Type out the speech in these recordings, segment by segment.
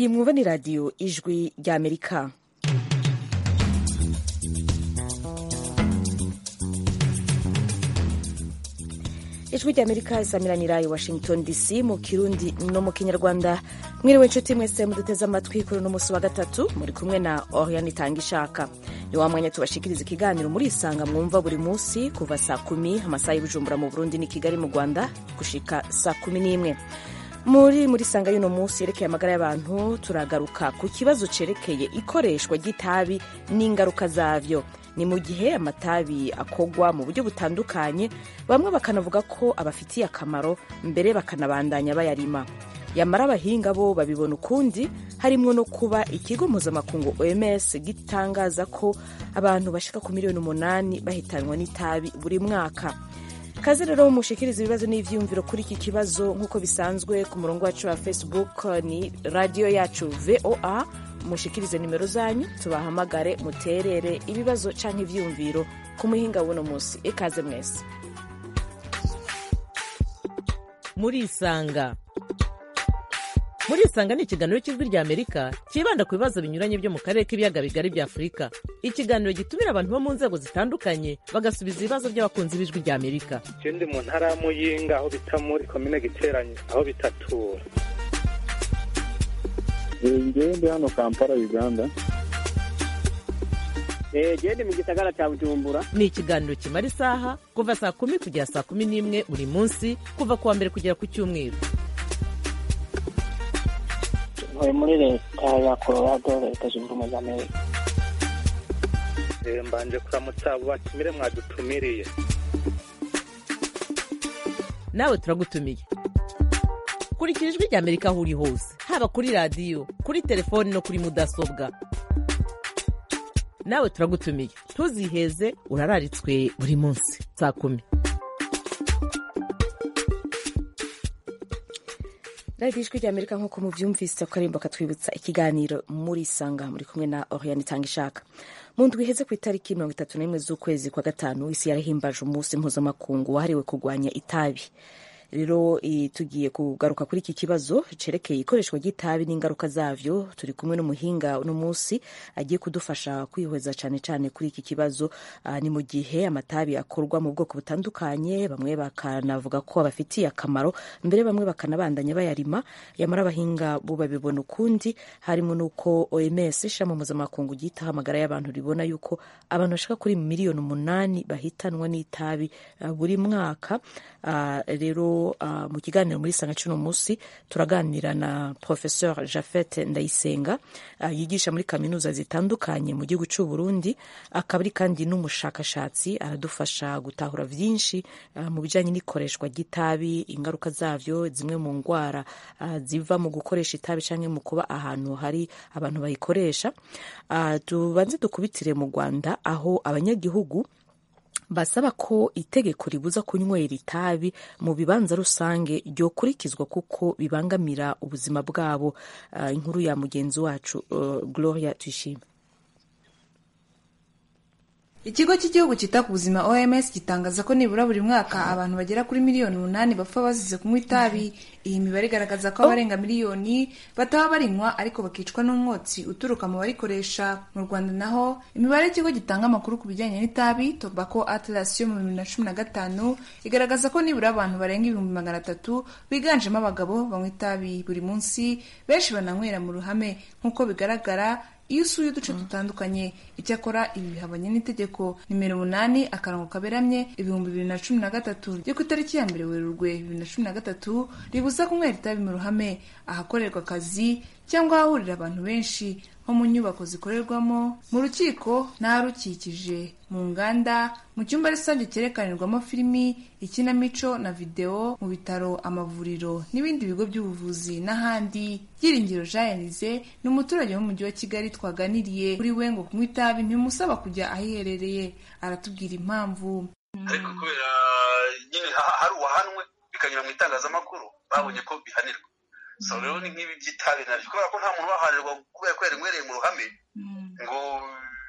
iyi mwumva ni radiyo ijwi ry'amerika ijwi ry'amerika isamiranira i washington dc mu kirundi no mu kinyarwanda mwiriwe inshuti mwese muduteze amatwi kuri uno munsi wa gatatu muri kumwe na oriane itanga ishaka ni wa mwanya tubashikiriza ikiganiro muri isanga mwumva buri munsi kuva saa kumi amasaha y'ubujumbura mu burundi ni kigali mu rwanda gushika saa kumi n'imwe muri muri sanga y'uno munsi yerekeye amagara y'abantu turagaruka ku kibazo cerekeye ikoreshwa ry'itabi n'ingaruka zavyo ni mu gihe amatabi akogwa mu buryo butandukanye bamwe bakanavuga ko abafitiye akamaro mbere bakanabandanya bayarima yamara abahinga bo babibona ukundi harimwo no kuba ikigo mpuzamakungu oms gitangaza ko abantu bashika ku miliyoni umunani bahitanwa n'itabi buri mwaka kaze rero mushikiriza ibibazo n'ivyiyumviro kuri iki kibazo nk'uko bisanzwe ku murongo wacu wa facebook ni radiyo yacu voa mushikirize nimero zanyu tubahamagare muterere ibibazo canke ivyiyumviro ku muhinga w'uno munsi ikaze mwese murisanga murisanga ni ikiganiro cy'ijwi rya amerika cyibanda ku bibazo binyuranye byo mu karere k'ibiyaga bigari bya afurika ikiganiro gitumira abantu bo mu nzego zitandukanye bagasubiza ibibazo by'abakunzi b'ijwi rya amerika je ndi mu ntara ya muyinga aho bita muri komine giteranye aho bitatura ngewe ndi hano kampala uganda gende mu gisagara cya bujumbura ni ikiganiro kimara isaha kuva saa kumi kugera saa kumi n'imwe buri munsi kuva ku wa mbere kugera ku cyumweru ntuye muri leta ya colorado leta zunze ubumwe za amerika Eh, mbanje kuramutsa abo batumire mwadutumiriye nawe turagutumiye kurikira ijwi rya amerika aho uri hose haba kuri radiyo kuri telefoni no kuri mudasobwa nawe turagutumiye ntuziheze urararitswe buri munsi saa kumi radiyo ijwi rya amerika nk'uko muvyumvise akarimbo katwibutsa ikiganiro muri sanga muri kumwe na oriane itanga ishaka mu ndwi iheze ku itariki mirongo itatu n'imwe z'ukwezi kwa gatanu isi yarahimbaje umunsi mpuzamakungu wahariwe kurwanya itabi rero eh, tugiye kugaruka kuri iki kibazo cerekeye ikoreshwa ry'itabi n'ingaruka zavyo turi kumwe n'umuhinga uno munsi agiye kudufasha kwihweza cane cane kuri iki kibazo ah, ni mu gihe amatabi akorwa mu bwoko butandukanye bamwe bakanavuga ko abafitiye akamaro mbere bamwe bakanabandanya bayarima yamara abahinga bo babibona ukundi harimo n'uko oms ishami mpuzamakungu ryitaho amagara y'abantu ribona yuko abantu bashika kuri miliyoni umunani bahitanwa n'itabi ah, buri mwaka Ah, rero ah, mu kiganiro muri sanga cuno munsi turaganira na professeur Jafet Ndayisenga ah, yigisha muri kaminuza zitandukanye mu gihugu c'u Burundi akaba ari kandi n'umushakashatsi aradufasha gutahura vyinshi ah, mu bijanye n'ikoreshwa ry'itabi ingaruka zavyo zimwe mu ngwara ah, ziva mu gukoresha itabi canke mu kuba ahantu hari abantu bayikoresha Ah, tubanze dukubitire mu Rwanda aho abanyagihugu basaba ko itegeko ribuza kunywera itabi mu bibanza rusange ryokurikizwa kuko bibangamira ubuzima bwabo uh, inkuru ya mugenzi wacu uh, gloria tuyishime ikigo cy'igihugu cyita ku buzima oms gitangaza ko nibura buri mwaka abantu bagera kuri miliyoni umunani bapfa bazize kunywa itabi iyi mibare igaragaza ko abarenga miliyoni bataba barinywa ariko bakicwa n'umwotsi uturuka mu barikoresha mu rwanda naho imibare y'ikigo gitanga amakuru ku bijyanye n'itabi tobacco atlas yo mu bibiri na cumi na gatanu igaragaza ko nibura abantu barenga ibihumbi magana atatu biganjemo abagabo banywa itabi buri munsi benshi bananywera mu ruhame nk'uko bigaragara iyo usuye uduce dutandukanye icyakora ibi bihabanye n'itegeko nimero umunani akarongo kaberamye ibihumbi bibiri na cumi na gatatu ryo ku itariki ya mbere werurwe bibiri na cumi na gatatu ribuza kunywera itabi mu ruhame ahakorerwa akazi cyangwa ahahurira abantu benshi nko mu nyubako zikorerwamo mu rukiko n'aharukikije mu nganda mu cyumba rusange cyerekanirwamo filimi ikinamico na videwo mu bitaro amavuriro n'ibindi bigo by'ubuvuzi n'ahandi byiringiro jean elize ni umuturage w'umujyi wa kigali twaganiriye kuri we ngo kunywa itabi ntibimusaba kujya ahiherereye aratubwira impamvu ariko kubera nyine hari uwahanwe bikanyura mu itangazamakuru babonye ko bihanirwa so rero ni nk'ibi by'itabi nabyo kubera ko nta muntu ubahanirwa kubera ko yarinywereye mu ruhame ngo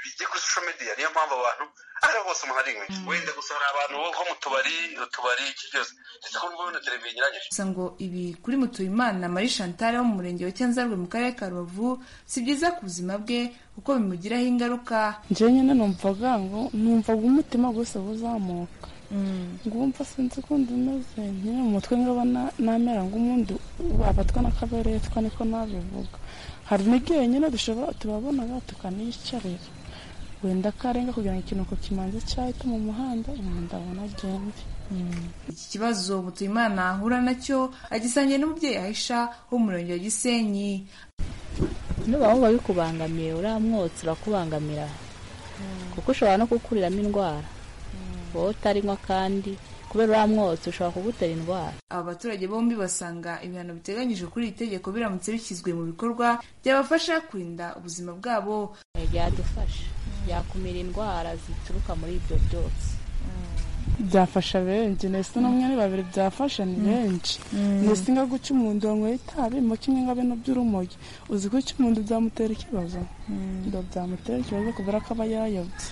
bijye kuri social media niyo mpamvu abantu ari hose umuntu ari inkwi wenda gusa hari abantu bo mu tubari utubari iki byose ndetse ko mbona televiziyo inyuranyije gusa ngo ibi kuri mutuyimana marie chantal wo mu murenge wa cyanzarwe mu karere ka rubavu si byiza ku buzima bwe kuko bimugiraho ingaruka njyewe nyine numvaga ngo numvaga umutima gusa uzamuka ngumva sinzi ukundi umeze nyine mu mutwe ngaba namera nk'umuntu wabatwa n'akaberetwa niko nabivuga hari n'igihe nyine dushobora tubabonaga tukaniyicarira wenda karenga kugira ngo ikinuko kimanze cyahita mu muhanda umuntu ndabona agende iki kibazo mutuyimana ahura nacyo agisangiye n'umubyeyi ahisha wo mu murenge wa gisenyi nuba wumva bikubangamiye uriya mwotsi urakubangamira kuko ushobora no kukuriramo indwara wowe utarinywa kandi kubera uriya mwotsi ushobora kugutera indwara aba baturage bombi basanga ibihano biteganyijwe kuri iri tegeko biramutse bishyizwe mu bikorwa byabafasha kurinda ubuzima bwabo byadufasha byakumira indwara zituruka muri ibyo byose byafasha benshi ndetse n'umwe ni babiri byafasha ni benshi ndetse nga guca umuntu wanyweye itabi mu kimwe nga bino by'urumogi uzi ko guca umuntu byamutera ikibazo ngo byamutera ikibazo kubera ko aba yayobye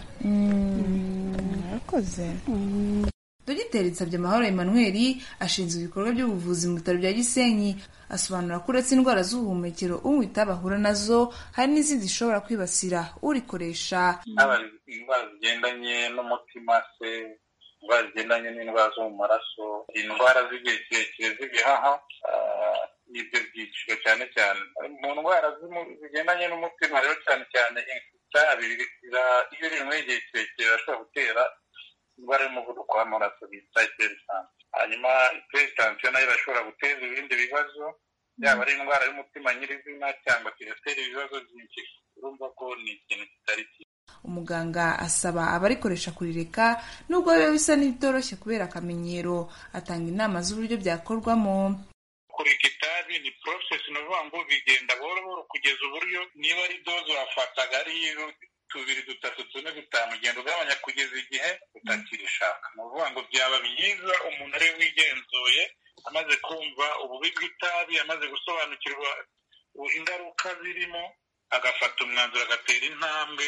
murakoze dogiteri nsabye emmanuel ashinzwe ibikorwa by'ubuvuzi mu bitaro bya gisenyi asobanura ko uretse indwara z'ubuhumekero unywa itabi ahura nazo hari n'izindi zishobora kwibasira urikoresha haba indwara zigendanye n'umutima se indwara zigendanye n'indwara zo mu maraso indwara z'igihe kirekire z'ibihaha n'ibyo byiciro cyane cyane mu ndwara zigendanye n'umutima rero cyane cyane itabi iyo rinyweye igihe kirekire birashobora gutera indwara y'umuvuduko w'amaraso bita iperitansiyo hanyuma iperitansiyo nayo irashobora guteza ibindi bibazo yaba ari indwara y'umutima nyirizina cyangwa kigatera ibibazo byinshi urumva ko ni ikintu kitari cyiza umuganga asaba abarikoresha kurireka nubwo biba bisa n'ibitoroshye kubera akamenyero atanga inama z'uburyo byakorwamo kureka itabi ni porosesi ni ukuvuga ngo bigenda buhoro buhoro kugeza uburyo niba ari doze wafataga ari tubiri dutatu tune dutanu ugenda ugabanya kugeza igihe utakirishaka ni ukuvuga ngo byaba byiza umuntu ari wigenzuye amaze kumva ububi bw'itabi amaze gusobanukirwa ingaruka zirimo agafata umwanzuro agatera intambwe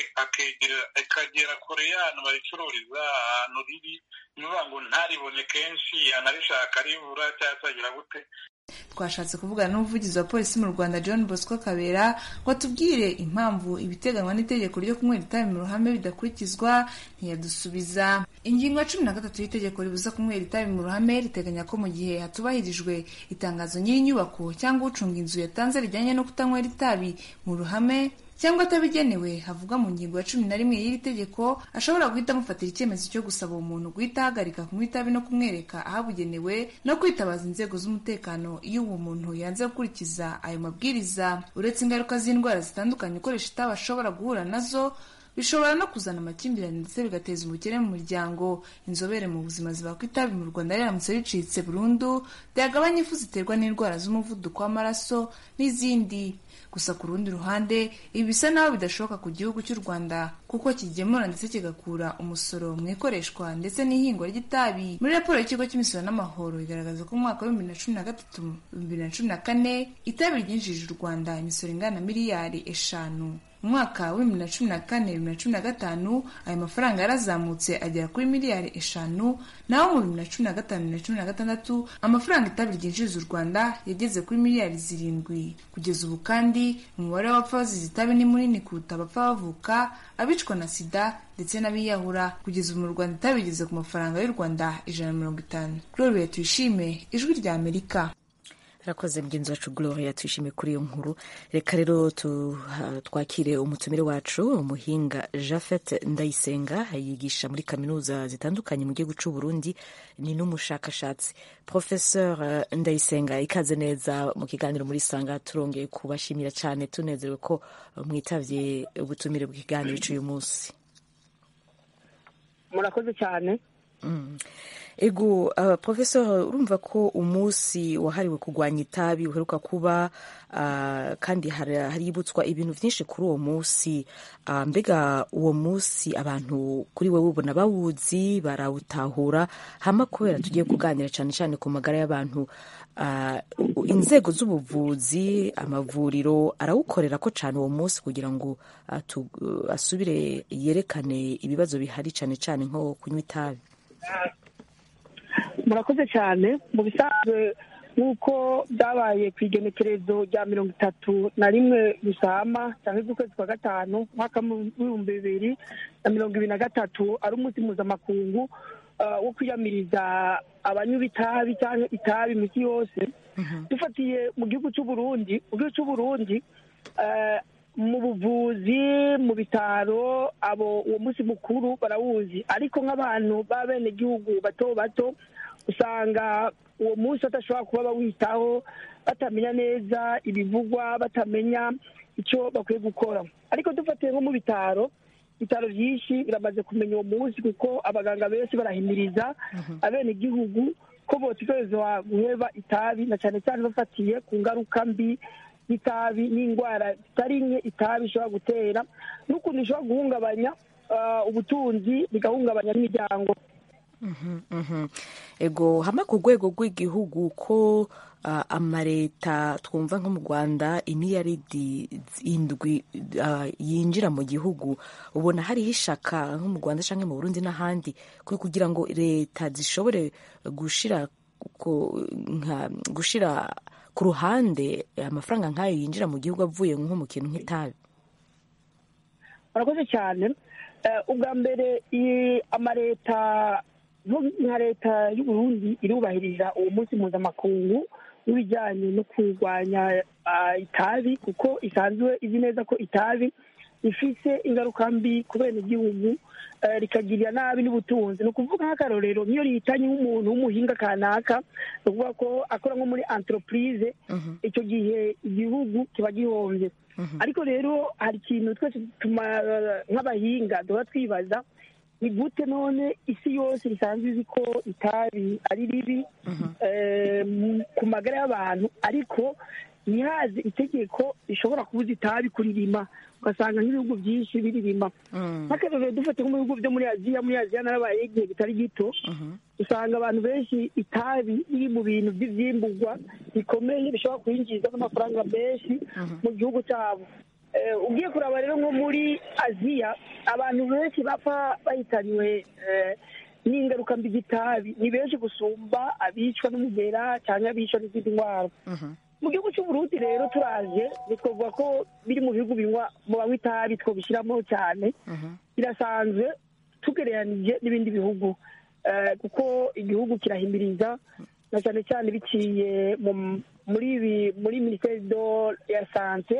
akagera kure y'ahantu baricururiza ahantu riri ni ukuvuga ngo ntaribone kenshi yanarishaka ribura cyangwa se agira gute twashatse kuvugana n'umuvugizi wa polisi mu rwanda john bosco kabera ngo atubwire impamvu ibiteganywa n'itegeko ryo kunywera itabi mu ruhame bidakurikizwa ntiyadusubiza ingingo ya cumi na gatatu y'itegeko ribuza kunywera itabi mu ruhame riteganya ko mu gihe hatubahirijwe itangazo nyir'inyubako cyangwa ucunga inzu yatanze rijyanye no kutanywera itabi mu ruhame cyangwa atabigenewe havuga mu ngingo ya cumi na rimwe y'iri tegeko ashobora guhita amufatira icyemezo cyo gusaba uwo muntu guhita ahagarika kunywa itabi no kumwereka ahabugenewe no kwitabaza inzego z'umutekano iyo uwo muntu yanze gukurikiza ayo mabwiriza uretse ingaruka z'indwara zitandukanye ukoresha itabi ashobora guhura nazo bishobora no kuzana amakimbirane ndetse bigateza ubukene mu muryango inzobere mu buzima zivuga ko itabi mu rwanda riramutse ricitse burundu byagabanya ifu ziterwa n'indwara z'umuvuduko w'amaraso n'izindi gusa ku rundi ruhande ibi bisa naho bidashoboka ku gihugu cy'u rwanda kuko kigemura ndetse kigakura umusoro mu ikoreshwa ndetse n'ihingwa ry'itabi muri raporo y'ikigo cy'imisoro n'amahoro igaragaza ko mu mwaka wa bibiri na cumi na gatatu bibiri na cumi na kane itabi ryinjije u rwanda imisoro ingana na miliyari eshanu mu mwaka wa bibiri na cumi na kane bibiri na cumi na gatanu ayo mafaranga yarazamutse agera kuri miliyari eshanu naho mu bibiri na cumi na gatanu bibiri na cumi na gatandatu amafaranga itabi ryinjiriza u rwanda yageze kuri miliyari zirindwi kugeza ubu kandi umubare w'abapfa bazize itabi ni munini kuruta abapfa bavuka abicwa na sida ndetse n'abiyahura kugeza ubu mu rwanda itabi rigeze ku mafaranga y'u rwanda ijana na mirongo itanu gloria tuyishime ijwi rya amerika arakoze mugenzi wacu gloria twishimiye kuri iyo nkuru reka rero twakire umutumire wacu umuhinga jafet ndayisenga yigisha muri kaminuza zitandukanye mu gihugu cy'u burundi ni n'umushakashatsi professeur ndayisenga ikaze neza mu kiganiro muri sanga turongeye kubashimira cyane tunezerewe ko mwitabye ubutumire bw'ikiganiro cy'uyu munsi murakoze cyane Mm. ego uh, professor urumva ko umunsi wahariwe kurwanya itabi uheruka kuba uh, kandi hari- haributswa ibintu vyinshi kuri uwo munsi uh, mbega uwo munsi abantu kuri wewe ubona bawuzi barawutahura hama kubera tugiye kuganira cane cane ku magara y'abantu uh, inzego z'ubuvuzi amavuriro arawukorera ko cane uwo munsi kugira ngo uh, tu, uh, asubire yerekane ibibazo bihari cane cane nko kunywa itabi murakoze cyane mu bisanzwe nk'uko byabaye ku igenekerezo rya mirongo itatu na rimwe rusama cyangwa z'ukwezi kwa gatanu umwaka w'ibihumbi bibiri na mirongo ibiri na gatatu ari umunsi mpuzamakungu uh, wo kwiyamiriza abanywa itabi cyangwa itabi mu isi yose dufatiye mu gihugu cy'u Burundi mu gihugu cy'u Burundi uh, mu buvuzi mu bitaro abo uwo munsi mukuru barawuzi ariko nk'abantu b'abenegihugu bato bato usanga uwo munsi badashobora kuba bawitaho batamenya neza ibivugwa batamenya icyo bakwiye gukora ariko dufatiye nko mu bitaro ibitaro byinshi biramaze kumenya uwo munsi kuko abaganga benshi barahimiriza abenegihugu ko botegerezwa guheba itabi na cyane cyane bafatiye ku ngaruka mbi y'itabi n'indwara zitari nke itabi ishobora gutera n'ukuntu ishobora guhungabanya ah, ubutunzi bigahungabanya n'imiryango Mhm, mhm. ego hama ku rwego rw'igihugu ko uh, amareta twumva nko mu rwanda imiliyaridi indwi uh, yinjira mu gihugu ubona hariho ishaka nko mu rwanda cyangwa mu burundi n'ahandi ku- kugira ngo leta zishobore gushira ku- nka- gushira ku ruhande amafaranga nk'ayo yinjira mu gihugu avuye nko mu kintu nk'itabi murakoze cyane Eh, ubwa mbere iyi amaleta nko nka leta y'u Burundi irubahiriza uwo munsi mpuzamakungu w'ibijyanye no kurwanya ah, itabi kuko isanzwe izi neza ko itabi rifise ingaruka mbi ku benegihugu eh, rikagirira nabi n'ubutunzi ni ukuvuga nk'akarorero nk'iyo rihitanye nk'umuntu w'umuhinga kanaka ni ukuvuga ko akora nko muri entreprise icyo gihe igihugu kiba gihombye ariko rero hari ikintu twese tuma nk'abahinga duhora twibaza ni gute none isi yose risanzwe izi ko itabi ari ribi eh, mu- ku magara y'abantu ariko ntihaze itegeko rishobora kubuza itabi kuririma ugasanga nk'ibihugu byinshi biririma nk'akarorero dufate nko mu bihugu byo muri aziya muri aziya narabaye igihe kitari gito usanga abantu benshi itabi riri mu bintu by'ibyimburwa bikomeye bishobora kwinjiza n'amafaranga menshi mu gihugu cyabo Eh, ugiye kuraba rero nko muri aziya abantu benshi bapfa bahitanywe eh, n'ingaruka mbi z'itabi ni benshi gusumba abicwa n'umugera cyangwa abicwa n'izindi ndwara mu gihugu cy'uburundi rero turaje ntitwavuga ko biri mu bihugu binywa mu banywa itabi twabishyiramo cyane birasanzwe tugereranije n'ibindi bihugu Eh, kuko igihugu kirahimiriza na cyane cyane biciye mu- muri ibi- muri minisiteri do ya sante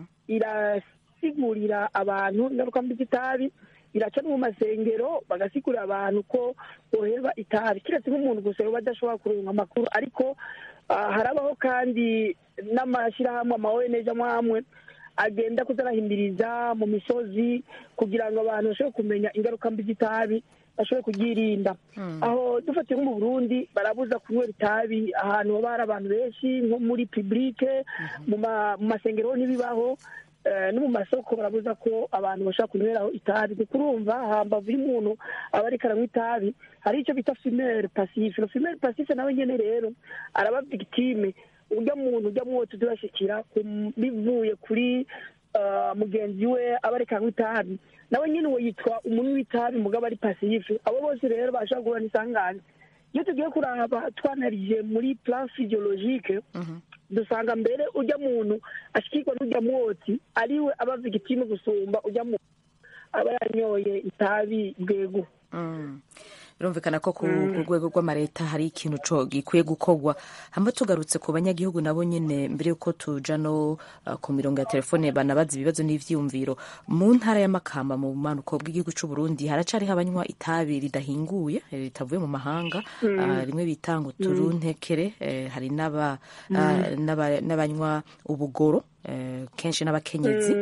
irasigurira abantu ingaruka mbi z'itabi iraca no mu masengero bagasigurira abantu ko boheba itabi kiretse nk'umuntu gusa yoba adashobora kuronka amakuru ariko ah, harabaho kandi n'amashyirahamwe ama ONG amwe amwe agenda kuzarahimiriza mu misozi kugira ngo abantu bashobore kumenya ingaruka mbi z'itabi bashobore kuryirinda aho dufatiye nko mu burundi barabuza kunywera itabi ahantu haba hari abantu benshi nko muri publike mu ma- mu masengero ho ntibibaho eh, no mu masoko barabuza ko abantu bashobora kunyweraho itabi kuko urumva hambavu y'umuntu aba ariko aranywa itabi hari icyo bita fumere pasife no fumere pasife nawe nyene rero araba victime urya muntu urya mwotsi turashikira bivuye kuri ah, mugenzi we aba ariko anywa itabi nawe nyine uwo yitwa umunywi w'itabi mugabo ari pasife abo bose rero bashobora guhura n'isanganya iyo tugiye kuraba twanarije muri plan physiologique dusanga mbere ujya muntu ashikirwa n'ujya mwotsi ariwe aba victime gusumba ujya muntu aba yanyoye itabi bwego Mm. birumvikana ko ku ku rwego rw'amareta hari ikintu co gikwiye gukorwa hamba tugarutse ku banyagihugu nabo nyene mbere yuko tuja no uh, ku mirongo ya telefone banabaza ibibazo n'ivyiyumviro mu ntara y'amakamba mu bumanuko bw'igihugu c'u Burundi haracariho abanywa itabi ridahinguye eh, ritavuye mu mahanga Mm. ah, rimwe bita ngo turuntekere eh, hari n'aba Mm. ah, n'aba- n'abanywa ubugoro eh, kenshi n'abakenyezi Mm.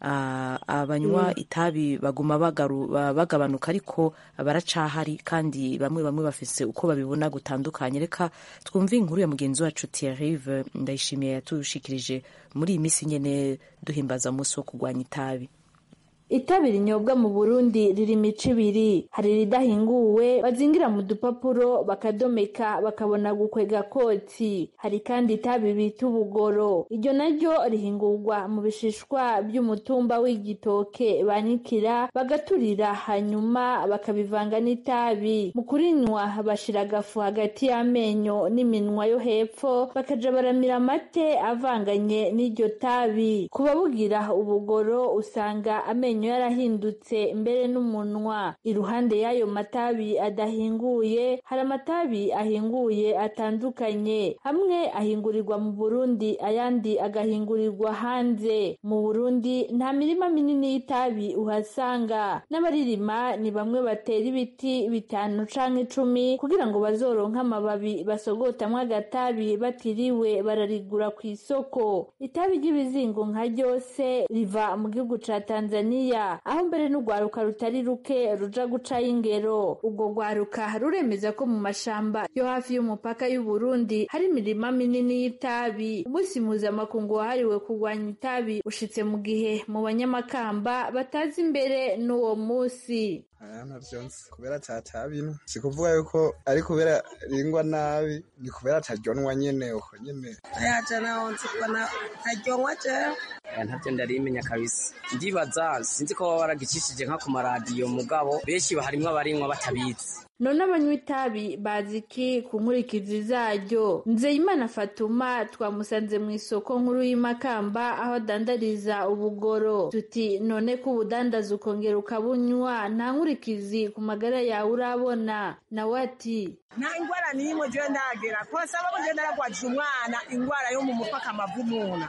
ah, abanywa Mm. itabi baguma bagaru- ba- bagabanuka ariko baracahari kandi bamwe bamwe bafise uko babibona gutandukanye reka twumve inkuru ya mugenzi wacu Thierry ndayishimiye yatushikirije muri iyi minsi nyene duhimbaza umunsi wo kurwanya itabi itabi rinyobwa mu burundi riri imico ibiri hari iridahinguwe bazingira mu dupapuro bakadomeka bakabona gukwega kotsi hari kandi itabi bita ubugoro iryo naryo rihingurwa mu bishishwa by'umutumba w'igitoke banikira bagaturira hanyuma bakabivanga n'itabi mu kurinywa bashira agafu hagati y'amenyo n'iminwa yo hepfo bakaja baramira amate avanganye n'iryo tabi ku babugira ubugoro usanga amenyo yarahindutse mbere n'umunwa iruhande y'ayo matabi adahinguye hari amatabi ahinguye atandukanye amwe ahingurirwa mu burundi ayandi agahingurirwa hanze mu burundi nta mirima minini y'itabi uhasanga n'abaririma ni bamwe batera ibiti bitanu canke icumi kugira ngo bazoronke amababi basogotamwo agatabi batiriwe bararigura ku isoko itabi ry'ibizingo nka ryose riva mu gihugu ca tanzaniya aho mbere n'urwaruka rutari ruke ruja gucayo ingero urwo rwaruka ruremeza ko mu mashamba yo hafi y'umupaka y'uburundi hari imirima minini y'itabi umunsi mpuzamakungu wahariwe kurwanya itabi ushitse mu gihe mu banyamakamba batazi imbere n'uwo munsi aya navyo nzi kubera tatabino si kuvuga yuko ari kubera ringwa nabi ni kubera ataryonwa nyene uko nyene ayaje naho nzi ko na ntaryonwa jewe aya ntavyo ndarimenya kabisa ndibaza sinzi ko baba baragicishije nka ku maradiyo mugabo benshi harimwo abarinywa batabizi none abanywa itabi bazi iki ku nkurikizi zaryo nzeyimana fatuma twamusanze mu isoko nkuru y'imakamba aho adandariza ubugoro tuti none ko ubudandaza ukongera ukabunywa nta nkurikizi ku magara yawe urabona nawe ati nta ingwara n'imwe jewe ndagera kose abo je naragwajije umwana ingwara yo mu mutwe akamavumuna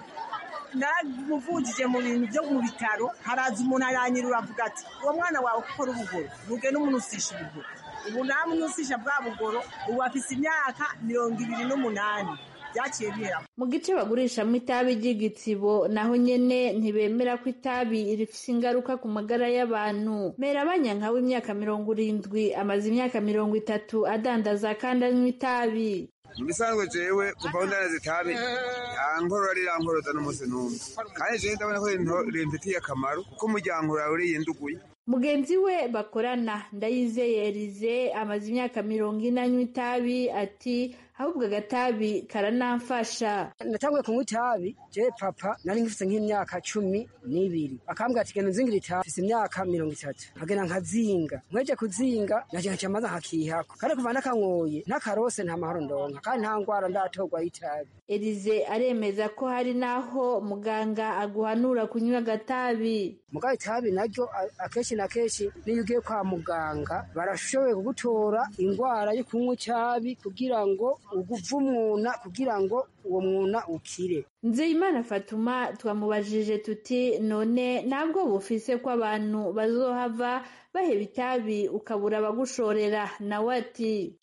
naramuvujije mu bintu byo mu bitaro haraza umuntu aranyirura avuga ati uwo mwana wawe ukora ubugoro ntugende umunusisha ubugoro ubu namunusisha bwa bugoro ubu afise imyaka mirongo ibiri n'umunani byaciye bihera mu gice bagurishamo itabi ry'igitsibo naho nyene ntibemera ko itabi rifise ingaruka ku magara y'abantu mera abanyanka w'imyaka mirongo irindwi amaze imyaka mirongo itatu adandaza kandi anywa itabi mu bisanzwe jewe kuva aho ndanaza itabi yankorora rirankoroza n'umunsi n'umwe kandi jewe ndabona ko rinto- rimfitiye akamaro kuko umuryango urawe uriyenduguye mugenzi we bakorana ndayizeye erize amaze imyaka mirongo ine anywa itabi ati ahubwo agatabi karanamfasha natanguye kunywa itabi je papa nari ngifise nk'imyaka cumi n'ibiri akambwira ati genda unzingire itabi mfise imyaka mirongo itatu nkagenda nkazinga nkweje kuzinga naje nkaca maza nkakihako kandi kuva nakanyoye ntakarose nta mahoro ndonka kandi nta ngwara ndatorwa y'itabi erize aremeza ko hari n'aho muganga aguhanura kunywa agatabi mugabo itabi naryo a- akenshi na kenshi niyo ugiye kwa muganga barashoboye kugutora ingwara yo kunywa itabi kugira ngo uguvumuna kugira ngo uwo mwuna ukire nzeyimana fatuma twamubajije tuti none ntabwo bufise ko abantu bazohava baheba itabi ukabura abagushorera nawe ati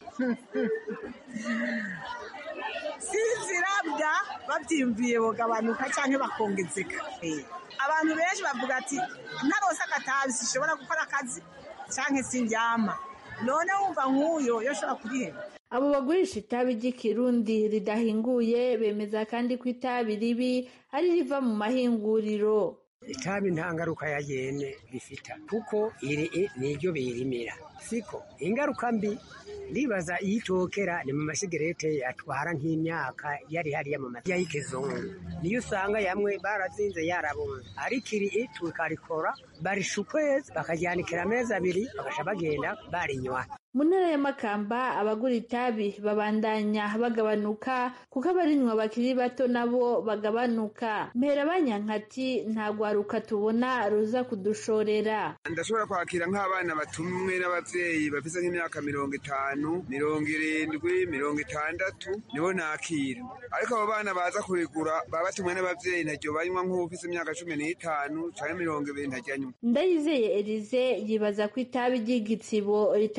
sizirabya babyiyumviye bogabanuka cyangwa bakongezeka abantu benshi bavuga ati ntarose agatabi sishobora gukora akazi cyangwa sindyama none wumva nk'uyo yo ashobora kuriheba abo bagurisha itabi ry'ikirundi ridahinguye bemeza kandi ko itabi ribi ari riva mu mahinguriro itabi nta ngaruka ya yene rifita kuko iri niryo birimira siko ingaruka mbi ndibaza iyo itokera ni mu masigarete atwara nk'imyaka yari hariya mu mata y'ikizungu niyo usanga yamwe barazinze yarabunze ariko iri tukarikora barisha ukwezi bakajyanikira amezi abiri bagasha bagenda barinywa mu ntara y'amakamba abagura itabi babandanya bagabanuka kuko abarinywa bakiri bato nabo bagabanuka mpera banyankati nta rwaruka tubona ruza kudushorera ndashobora kwakira nk'abana batumwe n'abavyeyi bafise nk'imyaka mirongo itanu mirongo irindwi mirongo itandatu nibo nakira ariko abo bana baza kurigura baba batumwe n'abavyeyi ntaryo banywa nk'uwufise imyaka cumi n'itanu canke mirongo ibiri ntaryo anywa ndayizeye erize yibaza ko itabi ry'igitsibo ritabangura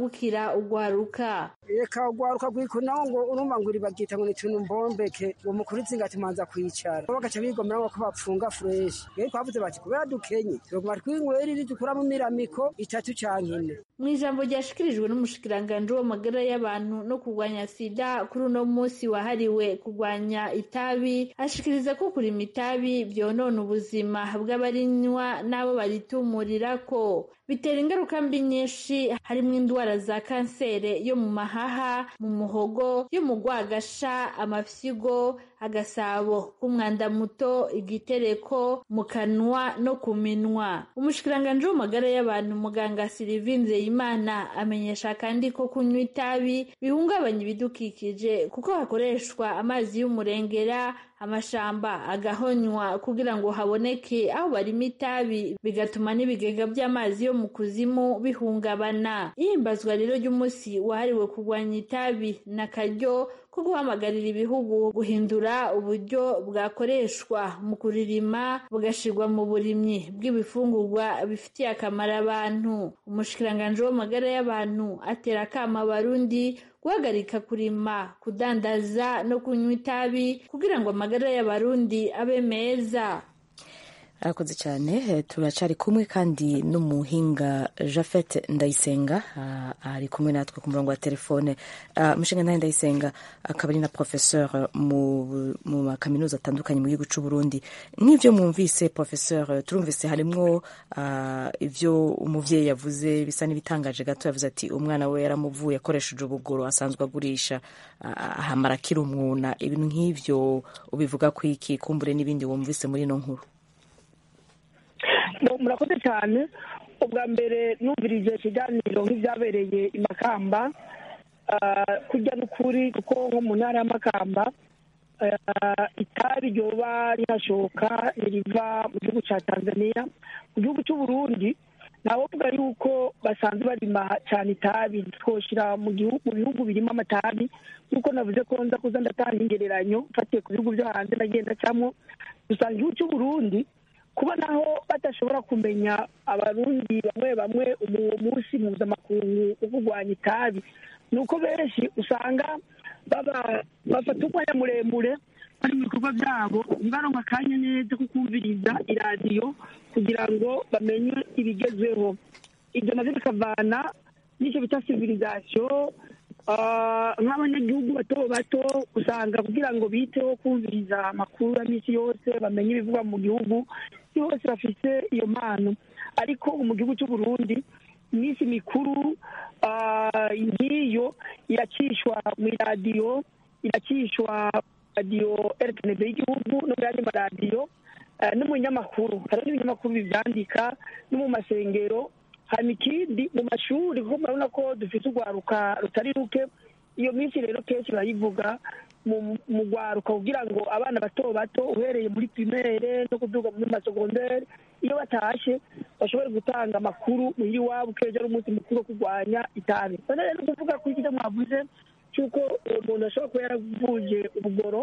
bukira ugwaruka reka ugwaruka rwikunaho ngo urumva ngo uribagita ngo ni tuntu mbombeke ngo mukuru itsinga tumanza kwicara bo bagaca bigomera ngo ko bapfunga fureshi rero twavuze bati kubera dukenye tuguma twinywera iri dukuramo imiramiko itatu canke ine mu ijambo ryashikirijwe n'umushikiranganji w'amagara y'abantu no kurwanya sida kuri uno munsi wahariwe kurwanya itabi ashikiriza ko kurima itabi vyonona ubuzima bw'abarinywa n'abo baritumurira ko bitera ingaruka mbi nyinshi harimo indwara za kansere yo mu mahaha mu muhogo yo mu rwagasha amafyigo agasabo k'umwanda muto igitereko mu kanwa no ku minwa umushikiranganji w'amagara y'abantu muganga Sylvie Nzeyimana amenyesha kandi ko kunywa itabi bihungabanya ibidukikije kuko hakoreshwa amazi y'umurengera amashamba agahonywa kugira ngo haboneke aho barima itabi bigatuma n'ibigega by'amazi yo mu kuzimu bihungabana ihimbazwa rero ry'umunsi wahariwe kurwanya itabi na karyo ko guhamagarira ibihugu guhindura uburyo bwakoreshwa mu kuririma bugashirwa mu burimyi bw'ibifungurwa bifitiye akamaro abantu umushikiranganji w'amagara y'abantu atera akama abarundi guhagarika kurima kudandaza no kunywa itabi kugira ngo amagara y'abarundi abe meza arakoze cyane turacari kumwe kandi n'umuhinga jafet ndayisenga ari kumwe natwe ku murongo wa telefone umushinga ntahe ndayisenga akaba ari na professeur mu makaminuza atandukanye mu gihugu cy'u Burundi nk'ibyo mwumvise professeur turumvise harimwo ibyo umuvyeyi yavuze bisa n'ibitangaje gato yavuze ati umwana we yaramuvuye akoresheje ubugoro asanzwe agurisha ahamara akiri umwuna ibintu nk'ivyo ubivuga ku iki kumbure n'ibindi wumvise muri ino nkuru murakoze cyane ubwa mbere numvirije ikiganiro nk'ibyabereye i makamba kujya n'ukuri kuko nko mu ntara y'amakamba itabi ryoba rihashoka riva mu gihugu cya tanzania mu gihugu cy'u burundi ntawovuga yuko basanzwe barima cyane itabi twoshyira mu bihugu birimo amatabi nk'uko navuze ko nza kuza ndatanga ingereranyo mfatiye ku bihugu byo hanze nagenda acamo dusanga igihugu cy'u burundi kuba naho badashobora kumenya abarundi bamwe bamwe uwo munsi mpuzamakungu wo kurwanya itabi ni uko benshi usanga bafata umwanya muremure bari mu bikorwa byabo ntibaronke akanya neza ko kumviriza iradiyo kugira ngo bamenye ibigezweho ibyo nabyo bikavana n'icyo bita civilisation nk'abanyagihugu bato bato usanga kugira ngo biteho kumviriza amakuru ya minsi yose bamenye ibivugwa mu gihugu bose bafite iyo mpano ariko mu gihugu cy'u Burundi iminsi mikuru nk'iyo iracishwa mu iradiyo iracishwa radiyo rtnb y'igihugu no mu yandi maradiyo no mu binyamakuru hari n'ibinyamakuru bibyandika no mu masengero hanyuma ikindi mu mashuri kuko murabona ko dufite urwaruka rutari ruke iyo minsi rero kenshi barayivuga mu rwaruka kugira ngo abana bato bato uhereye muri pirimere no kuduga muri masogonderi iyo batashe bashobore gutanga amakuru muhira iwabo ukeje ari umunsi mukuru wo kurwanya itabi none rero kuvuga ko icyo mwavuze cy'uko uwo muntu ashobora kuba yaravuje ubugoro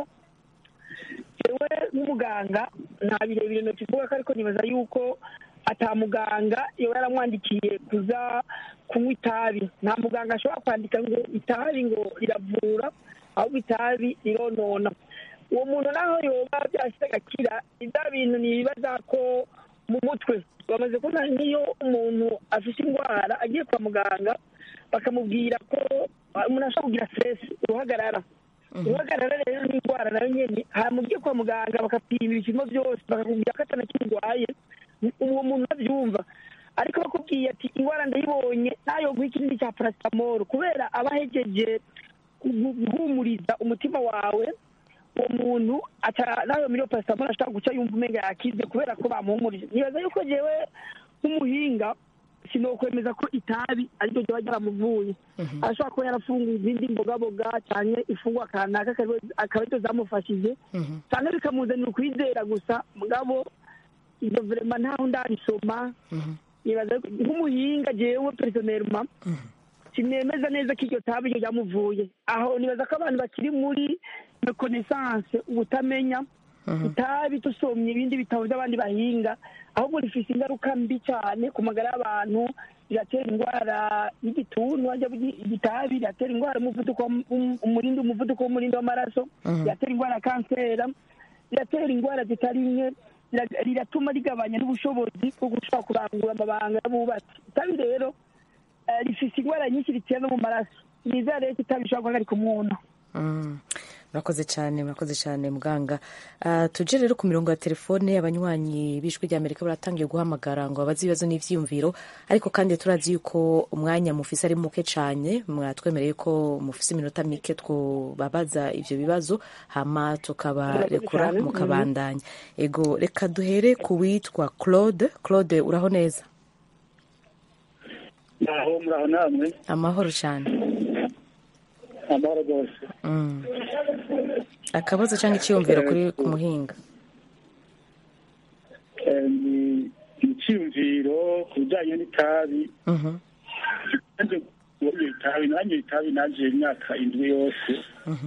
yewe nk'umuganga nta birebire ntokivuga ko ariko nibaza yuko atamuganga iyo yaramwandikiye kuza kunywa itabi nta muganga ashobora kwandika ngo itabi ngo riravura ahubwo itabi rironona uwo muntu naho yoba byashyize agakira ibya bintu ntibibaza ko mu mutwe bamaze kubona nk'iyo umuntu afite indwara agiye kwa muganga bakamubwira ko umuntu ashobora kugira siteresi uruhagarara uruhagarara rero ni indwara nayo nyine hamubwiye kwa muganga bakapima ibipimo byose bakakubwira ko atanakirwaye uwo muntu abyumva ariko bakubwiye ati indwara ndayibonye nayo guha ikindi cya parasitamoro kubera aba ahegeje guhumuriza umutima wawe uwo muntu nayo muri parasitamoro ashobora guca yumva umenga yakize kubera ko bamuhumurije nibaza yuko jewe nk'umuhinga sinokwemeza ko itabi ariryo ryaba ryaramuvuye arashobora kuba yarafunguye izindi mbogaboga cyane ifungwa kanaka akaba aricyo zamufashije cyane bikamuzanira ukwizera gusa mugabo ibyo verema ntaho ndarisoma nibaza nk'umuhinga jewe personelma sinemeza neza ko iryo tabi ryo ryamuvuye aho nibaza ko abantu bakiri muri reconnaissance ubutamenya itabi dusomye ibindi bitabo by'abandi bahinga ahubwo rifite ingaruka mbi cyane ku magara y'abantu riratera indwara y'igituntu hajya igitabi riratera indwara y'umuvuduko w'um- umurindi umuvuduko w'umurindi w'amaraso Mhm. riratera indwara ya kansera riratera indwara zitari nke rira- riratuma rigabanya n'ubushobozi bwo gushobora kurangura amabanga y'abubatsi itabi rero eh, rifise indwara nyinshi ritera no mu maraso nizera rero ko itabi rishobora guhagarika umuntu Mm. murakoze cyane murakoze cyane muganga Ah, tuje rero ku mirongo ya telefone abanywanyi b'ijwi rya amerika baratangiye guhamagara ngo babaze ibibazo n'ivyiyumviro ariko kandi turazi yuko umwanya mufise ari muke cyane mwatwemereye ko mufise iminota mike twobabaza ivyo bibazo hama tukabarekura Murakoze cyane. mukabandanya ego reka duhere ku witwa claude claude uraho neza naho muraho namwe amahoro cyane amahoro rwose Mm. akabazo cyangwa icyiyumviro kuri ku muhinga Eh, ni icyiyumviro ku bijyanye n'itabi Mhm. nanjye uwanyoye itabi nanyoye itabi naje imyaka indwi yose Mhm.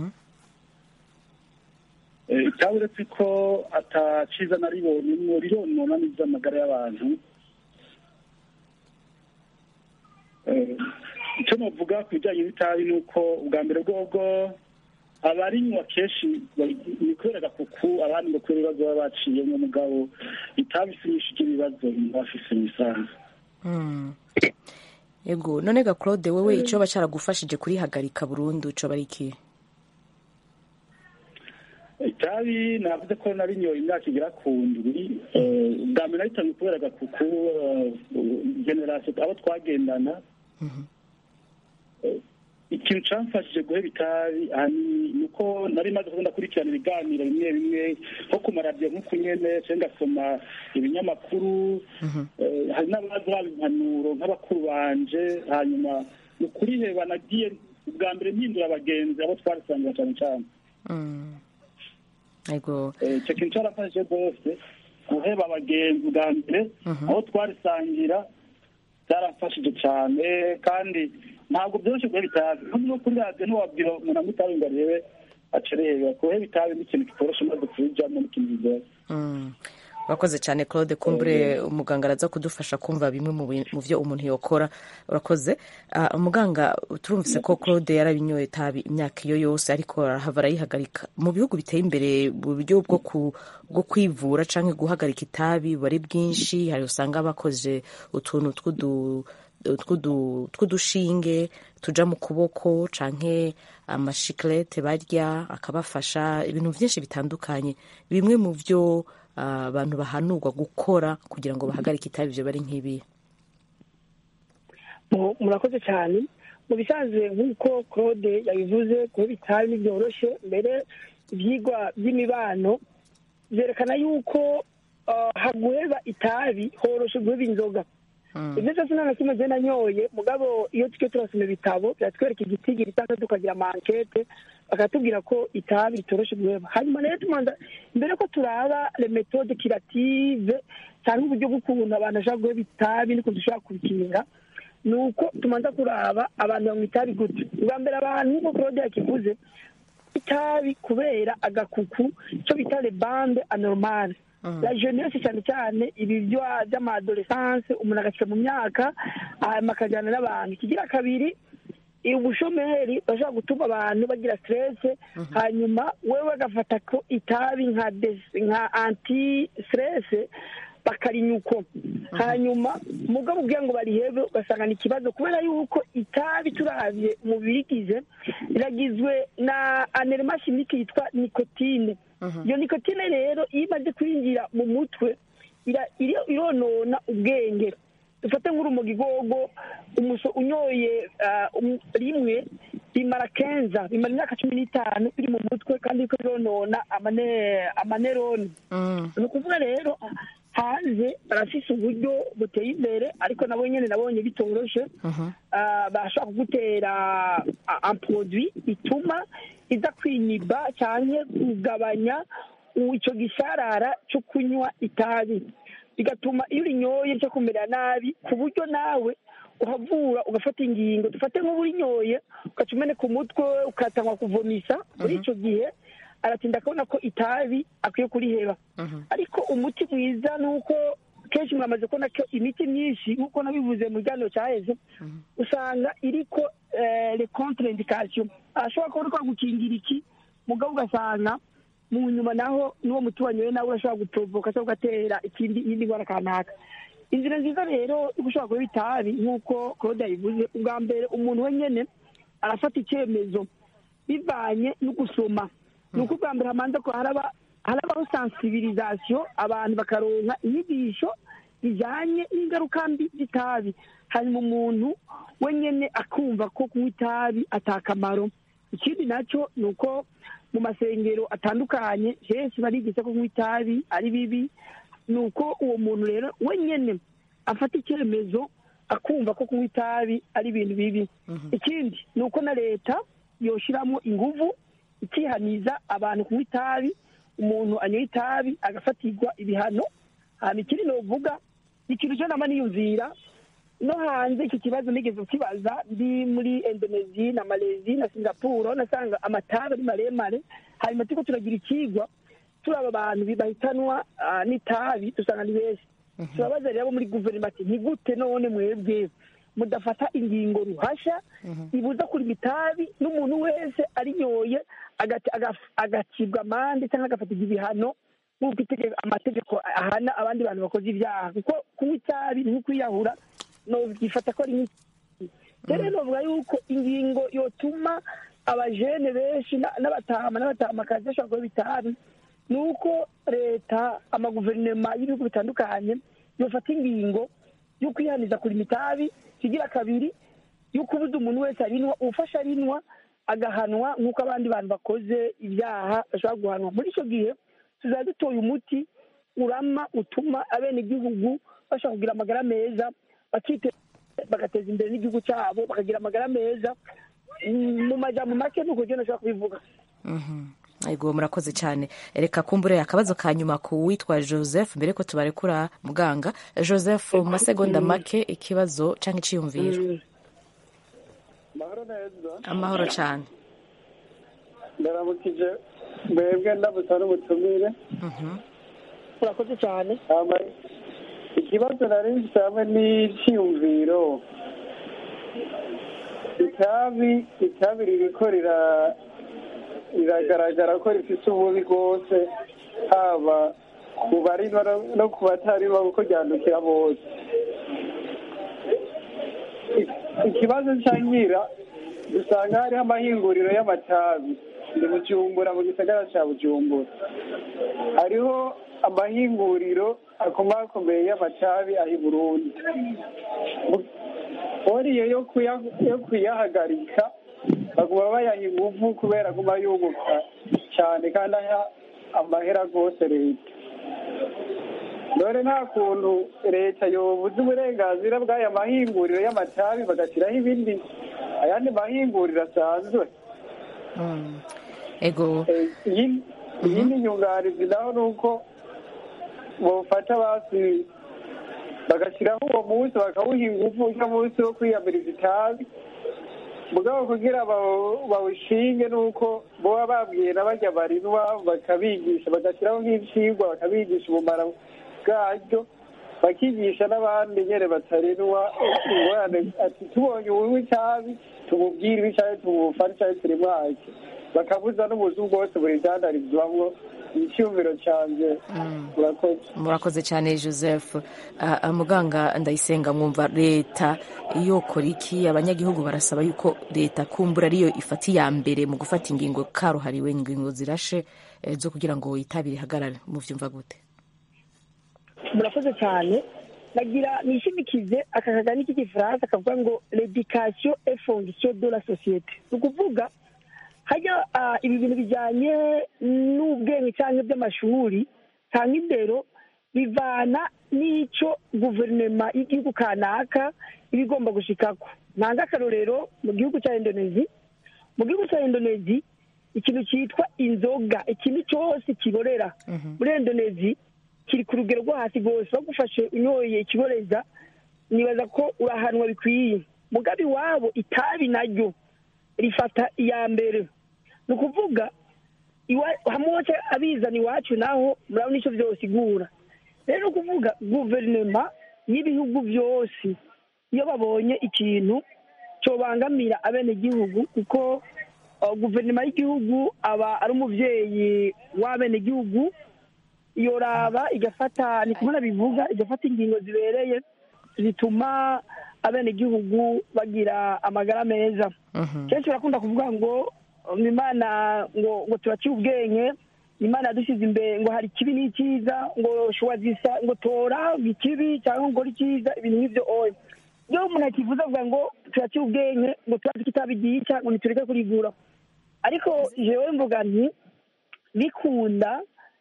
Eh, itabi uretse ko ataciza naribonyemwo rironona n'ivy'amagara y'abantu Eh, icyo novuga ku bijyanye n'itabi ni uko ubwa mbere bwobwo abarinywa kenshi bari- ni kubera agakuku abandi ngo kubera ibibazo baba baciyemo mugabo itabi si nyinshi ry'ibibazo baba bafise mu isanzu Mm. Ego none ga Claude wewe ico bacaragufashije kurihagarika burundu ico bari iki itabi navuze ko narinyoye imyaka igera ku ndwi eh, ubwa mbere nahitamye kubera agakuku eh, generasiyo abo twagendana Eh, ikintu camfashije guheba itabi ahanini ni uko nari maze kuba ndakurikirana ibiganiro bimwe bimwe nko ku maradiyo nk'uku nyene canke ngasoma ibinyamakuru Eh, hari n'abazi baba impanuro nk'abakuru banje hanyuma ni ukuriheba nagiye ubwa mbere mpindura abagenzi abo twarisangira cane cane Mm. Ego Eh, icyo kintu cyarafashije rwose guheba abagenzi bwa mbere aho twarisangira byarafashije cyane kandi ntabwo byoroshye guheba itabi nko no kuri radiyo ntiwabwira umuntu anywa itabi ngo arebe acereba guheba itabi ni ikintu kitoroshe maze kurijamo ni ikintu bigoye Mm. urakoze cyane Claude kumbure umuganga araza kudufasha kumva bimwe mu bi- mu vyo umuntu yokora urakoze Ah, umuganga turumvise ko Claude yarabinyoye itabi imyaka iyo yose ariko arahava arayihagarika mu bihugu biteye imbere uburyo bwo ku bwo kwivura canke guhagarika itabi buba ari bwinshi hari usanga bakoze utuntu tw'udu tw'udu- tw'udushinge tuja mu kuboko canke amashikarete barya akabafasha ibintu byinshi bitandukanye bimwe mu byo ah, abantu bahanurwa gukora kugira ngo bahagarike itabi ibyo bari nk'ibi Mu- murakoze cyane mu bisanzwe nk'uko claude yabivuze kuba itabi ntibyoroshe mbere ibyigwa by'imibano byerekana yuko ah, haguheba itabi horoshe guheba inzoga ibyo byose nta na kimwe agenda nanyoye mugabo iyo tujye turasoma ibitabo biratwereka igitigiri cyangwa tukagira amankete bakatubwira ko itabi ritoroshe guheba hanyuma rero tumanza mbere ko turaba le metode kirative cyangwa uburyo bw'ukuntu abantu bashobora guheba itabi n'ukuntu dushobora kubikinga ni uko tumanza kuraba abantu banywa itabi gute ubwa mbere abantu nk'uko claude yakivuze itabi kubera agakuku icyo bita le bande anormale la jeunesse cyane cyane ibi byo by'amadolescence umuntu agashika mu myaka hanyuma akajyana n'abantu ikigira kabiri ubushomeri bashobora gutuma abantu bagira stress hanyuma wewe agafata ko itabi nka des- nka anti stress bakarinya uko hanyuma mugabo ubwira ngo barihebe ugasanga ni ikibazo kubera yuko itabi turabye mu birigize riragizwe na anerema chimique yitwa nikotine iyo nikotine rero iyo imaze kwinjira mu mutwe ira- iri- ironona ubwenge dufate nk'urumogi gogo umuso unyoye ah, um- rimwe bimara kenza bimara imyaka cumi n'itanu biri mu mutwe kandi riko bironona amane- amaneroni ni ukuvuga rero hanze barafise uburyo buteye imbere ariko nabo nyene nabonye bitoroshe Ah, bashobora kugutera ah, un produit ituma iza kwinyiba cyane kugabanya u- ico gisharara cyo kunywa itabi bigatuma iyo urinyoye ryo kumera nabi ku buryo nawe uhavura ugafata ingingo dufate nk'ubu urinyoye ugaca umeneka umutwe ukatangwa kuvomisa muri ico gihe aratinda akabona ko itabi akwiye kuriheba ariko umuti mwiza ni uko kenshi mwamaze kubona ko imiti myinshi nk'uko nabivuze mu kiganiro cyaheze usanga iriko le contre indication ashobora kuba ariko gukingira iki mugabo ugasanga mu nyuma naho n'uwo muti wanyoye nawe urashobora guprovoka cyangwa ugatera ikindi iyindi ndwara kanaka inzira nziza rero yo gushobora kuba itabi nk'uko claude yabivuze ubwa mbere umuntu wenyine arafata icyemezo bivanye no gusoma ni uko ubwa mbere hamanza ko haraba harabaho sensibilisation abantu bakaronka inyigisho zijyanye n'ingaruka mbi z'itabi hanyuma umuntu wenyine akumva ko kunywa itabi atakamaro ikindi nacyo ni uko mu masengero atandukanye henshi barigisha ko kunywa itabi ari bibi ni uko uwo muntu rero wenyine afata icyemezo akumva ko kunywa itabi ari ibintu bibi ikindi ni uko na leta yoshyiramo inguvu ikihaniza abantu kunywa itabi umuntu anyoye itabi agafatirwa ibihano hanyuma ikindi novuga ikintu cyo nama niyumvira no hanze iki kibazo nigeze kibaza ndi muri indonesia na malezi na singapore nasanga amatabi ari maremare hanyuma turiko turagira ikigwa turaba abantu bahitanwa n'itabi dusanga ni benshi turabaza rero abo muri guverinoma ati ni gute none mwebwe mudafata ingingo ruhasha ibuza kurima itabi n'umuntu wese arinyoye agacibwa amande cyangwa agafatirwa ibihano nk'uko amategeko ahana abandi bantu bakoze ibyaha kuko kunywa itabi ni kwiyahura byifata ko ari nk'iki rero novuga yuko ingingo yotuma abajene benshi n'abatama n'abatamakazi bashobora kuba itabi ni uko leta amaguverinoma y'ibihugu bitandukanye yofata ingingo yo kwihaniza kurima itabi kigira kabiri yo kubuza umuntu wese arinwa ufasha arinwa agahanwa nk'uko abandi bantu bakoze ibyaha bashobora guhanwa muri icyo gihe tuzaba dutoye umuti urama utuma abenegihugu bashobora kugira amagara meza bagateza imbere n'igihugu cyabo bakagira amagara meza mu majambo make ni uko ugenda ushobora kubivuga yego murakoze cyane reka kumbure akabazo ka nyuma ku witwa joseph mbere ko tubarekura muganga joseph mu masegonda make ikibazo cyangwa icyiyumviro amahoro cyane ndaramukije mwebwe ndamutsa n'ubutumire urakoze cyane ikibazo nari mfite hamwe n'icyiyumviro itabi itabi ririko riragaragara ko rifite ububi rwose haba ku barinywa no ku batarinywa kuko ryandukira bose ikibazo cya nyira dusanga hariho amahinguriro y'amatabi ni bujumbura mu gisagara cya bujumbura hariho amahinguriro akomakomeye y'amatabi aho i burundi buriye yo kuyahagarika baguma bayaha ingufu kubera aguma yunguka cyane kandi aha amahera rwose leta dore nta kuntu leta yobuze uburenganzira bw'aya mahinguriro y'amatabi bagashyiraho ibindi ayandi mahinguriro asanzwe ego iyindi nyunganizi naho ni uko bawufata basi bagashyiraho uwo munsi bakawuha ingufu uno munsi wo kwiyamiriza itabi mugabo kugira bawushinge ni uko baba babwiye n'abajya barinwa bakabigisha bagashyiraho nk'ibyigwa bakabigisha umumaro bwaryo bakigisha n'abandi nyine batarinwa ingorane ati tubonye ubunywa itabi tumubwire ibi cyangwa tumufane cyangwa turimwake bakabuza n'ubuzu bwose buri byandarizwamo icyumviro cyanjye murakoze murakoze cyane joseph muganga ndayisenga mwumva leta yokora iki abanyagihugu barasaba yuko leta kumbura ariyo ifata iya mbere mu gufata ingingo karuhariwe ingingo zirashe zo kugira ngo itabi rihagarare mubyumva gute murakoze cyane nagira nishimikize aka kagani k'igifaransa kavuga ngo l'education et fonction de la société ni ukuvuga hajya ibi bintu bijyanye n'ubwenge cyangwa by'amashuri cyangwa indero bivana n'icyo guverinoma y'igihugu kanaka iba igomba gushikako ntanga akarorero mu gihugu cya indonezi mu gihugu cya indonezi ikintu cyitwa inzoga ikintu cyose kiborera muri indonezi kiri ku rugero rwo hasi rwose bagufashe unyoye ikiboreza nibaza ko urahanwa bikwiye mugabe iwabo itabi naryo rifata iya mbere ni ukuvuga hamwe abizana iwacu naho murabona icyo byose igura rero kuvuga guverinoma y'ibihugu byose iyo babonye ikintu cyobangamira abenegihugu kuko uh, guverinoma y'igihugu aba ari umubyeyi w'abenegihugu yoraba igafata ni kumwe bivuga igafata ingingo zibereye zituma abenegihugu bagira amagara meza kenshi barakunda kuvuga ngo um, imana ngo ngo turaciye ubwenge imana yadushyize imbere ngo hari ikibi n'icyiza ngo shuwa zisa ngo tora ikibi cyangwa ngo icyiza ibintu nk'ibyo oya iyo umuntu akivuze avuga ngo turaciye ubwenge ngo turazi kitabi gica ngo ntitureke kurigura ariko jewe mvuga nti bikunda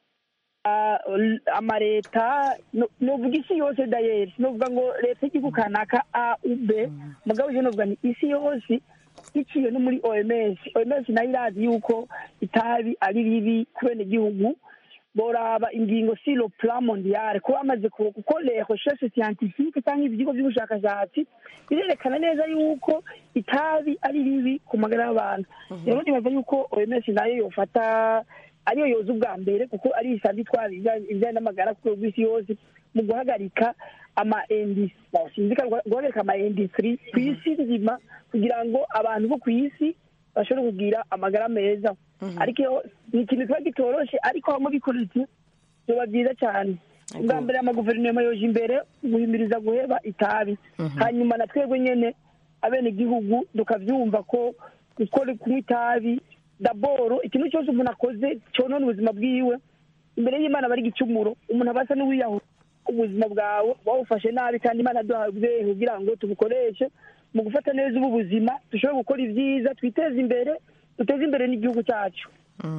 ah, l- amaleta no- novuga isi yose dayeri novuga ngo leta y'igihugu kanaka a ub mugabo je novuga nti isi yose iciye no muri oms oms nayo irazi yuko itabi ari ribi ku benegihugu boraba ingingo si le plan mondial kuba bamaze ku- kuko les recherches scientifique cyangwa ibigo by'ubushakashatsi birerekana neza yuko itabi ari ribi ku magara y'abantu rero nibaza yuko oms nayo yofata ariyo yoza ubwa mbere kuko ari isanzwe itwara ibijyanye ibijyanye n'amagara ku rwego rw'isi yose mu guhagarika ama industry sinzi ko ari guhagarika ama industry ku isi nzima kugira ngo abantu bo ku isi bashobore kugira amagara meza ariko iyo ni ikintu kiba gitoroshe ariko hamwe bikoretse biba byiza cyane ubwa mbere amaguverinoma yoje imbere guhimiriza guheba itabi hanyuma na twebwe nyene abenegihugu tukavyumva ko gukora kunywa itabi daboro ikintu cyose umuntu akoze cyonona ubuzima bwiwe imbere y'imana bari igicumuro umuntu aba asa n'uwiyahura ubuzima bwawe wawufashe nabi kandi imana duhabwe kugira ngo tubukoreshe mu gufata neza ubu buzima dushobore gukora ibyiza twiteze imbere duteze imbere n'igihugu cyacu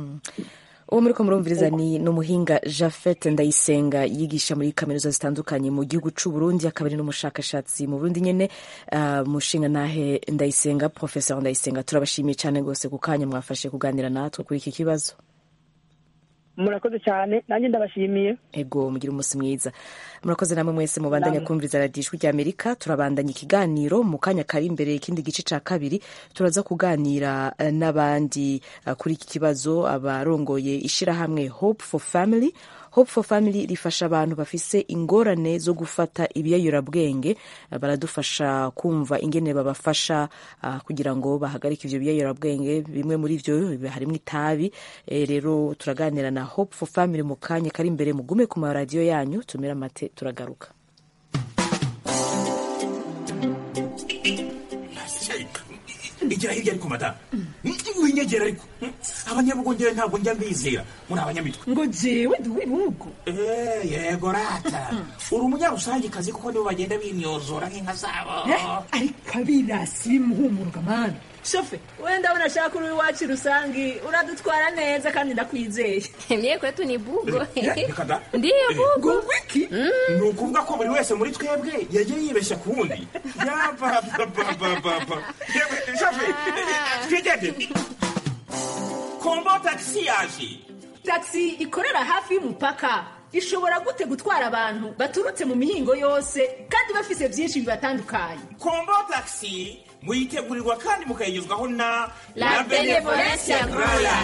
uwo muri ko murumviriza ni ni umuhinga jafet ndayisenga yigisha muri kaminuza zitandukanye mu gihugu cy'u Burundi akaba ari n'umushakashatsi mu burundi nyine ah, mushinga nahe ndayisenga professeur ndayisenga turabashimiye cyane rwose ku kanya mwafashe kuganira natwe kuri iki kibazo murakoze cyane nanjye ndabashimiye ego mugire umunsi mwiza murakoze namwe mwese mubandanya kumviriza radiyo ijwi rya amerika turabandanya ikiganiro mu kanya kari imbere ikindi gice cya kabiri turaza kuganira eh, n'abandi eh, kuri iki kibazo abarongoye ishyirahamwe hope for family hope for family rifasha abantu bafise ingorane zo gufata ibiyayurabwenge eh, baradufasha kumva ingene babafasha ah, kugira ngo bahagarike ivyo biyayurabwenge bimwe muri vyo harimo itabi Eh, rero turaganira na hope for family mu kanya kari imbere mugume ku maradiyo yanyu tumira amate turagaruka igira hirya ariko madamu winyegera ariko abanyabugongera ntabwo njya mbizera muri abanyamitwe ngo jewe ndi uw'ibihugu Eh, yego rata uri umunyarusangikazi kuko nibo bagenda bimyozora nk'inka zabo Eh, ariko abirasi bimuhumuruka mani shofe wenda ndabona ashaka uri iwacu rusangi uradutwara neza kandi ndakwizeye Mie kwetu ni bugo. reka da Ndiyo bugo. wiki ni ukuvuga ko buri wese muri twebwe yagiye yibeshya ku wundi yapapapapapa twigende kombo tagisi yaje taxi ikorera hafi y'umupaka ishobora gute gutwara abantu baturutse mu mihingo yose kandi bafise byinshi bibatandukanye kombo tagisi muyitegurirwa kandi mukayigezwaho na La Benevolencia Royal.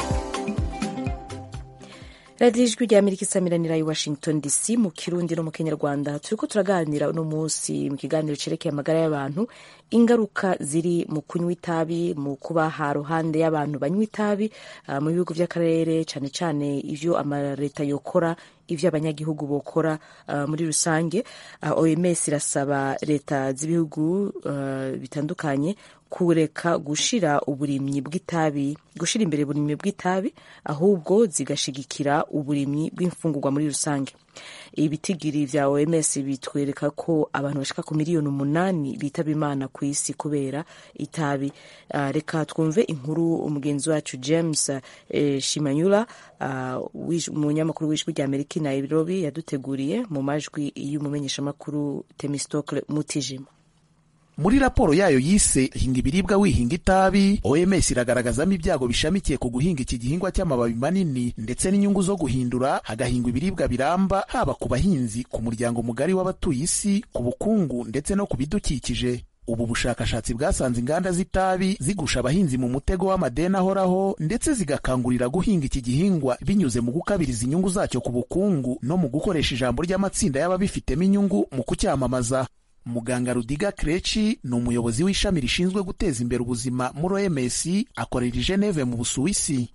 radiyo ijwi rya amerika isamiranira i washington dc mu kirundi no mu kinyarwanda turiko turaganira uno munsi mu kiganiro cerekeye amagara y'abantu ingaruka ziri mu kunywa itabi mu kuba ha ruhande y'abantu banywa itabi ah, mu bihugu by'akarere cyane cyane ivyo amaleta yokora ivyo abanyagihugu bokora ah, muri rusange Ah, oms irasaba leta z'ibihugu ah, bitandukanye kureka gushira uburimyi bw'itabi gushira imbere uburimyi bw'itabi ahubwo zigashigikira uburimyi bw'imfungurwa muri rusange ibitigiri vya OMS bitwereka ko abantu bashika ku miliyoni umunani bitaba imana ku isi kubera itabi uh, reka twumve inkuru umugenzi wacu James eh, Shimanyula uh, umunyamakuru w'ijwi rya Amerika i Nairobi yaduteguriye mu majwi y'umumenyeshamakuru Temistocle Mutijima muri raporo yayo yise hinga ibiribwa wihinga itabi oms iragaragazamo ibyago bishamikiye ku guhinga iki gihingwa cy'amababi manini ndetse n'inyungu zo guhindura hagahingwa ibiribwa biramba haba ku bahinzi ku muryango mugari w'abatuye isi ku bukungu ndetse no ku bidukikije ubu bushakashatsi bwasanze inganda z'itabi zigusha abahinzi mu mutego w'amadeni ahoraho ndetse zigakangurira guhinga iki gihingwa binyuze mu gukabiriza inyungu zacyo ku bukungu no mu gukoresha ijambo ry'amatsinda y'ababifitemo inyungu mu kucyamamaza muganga rudiga kreci ni umuyobozi w'ishami rishinzwe guteza imbere ubuzima muri oms akorera i geneve mu busuwisi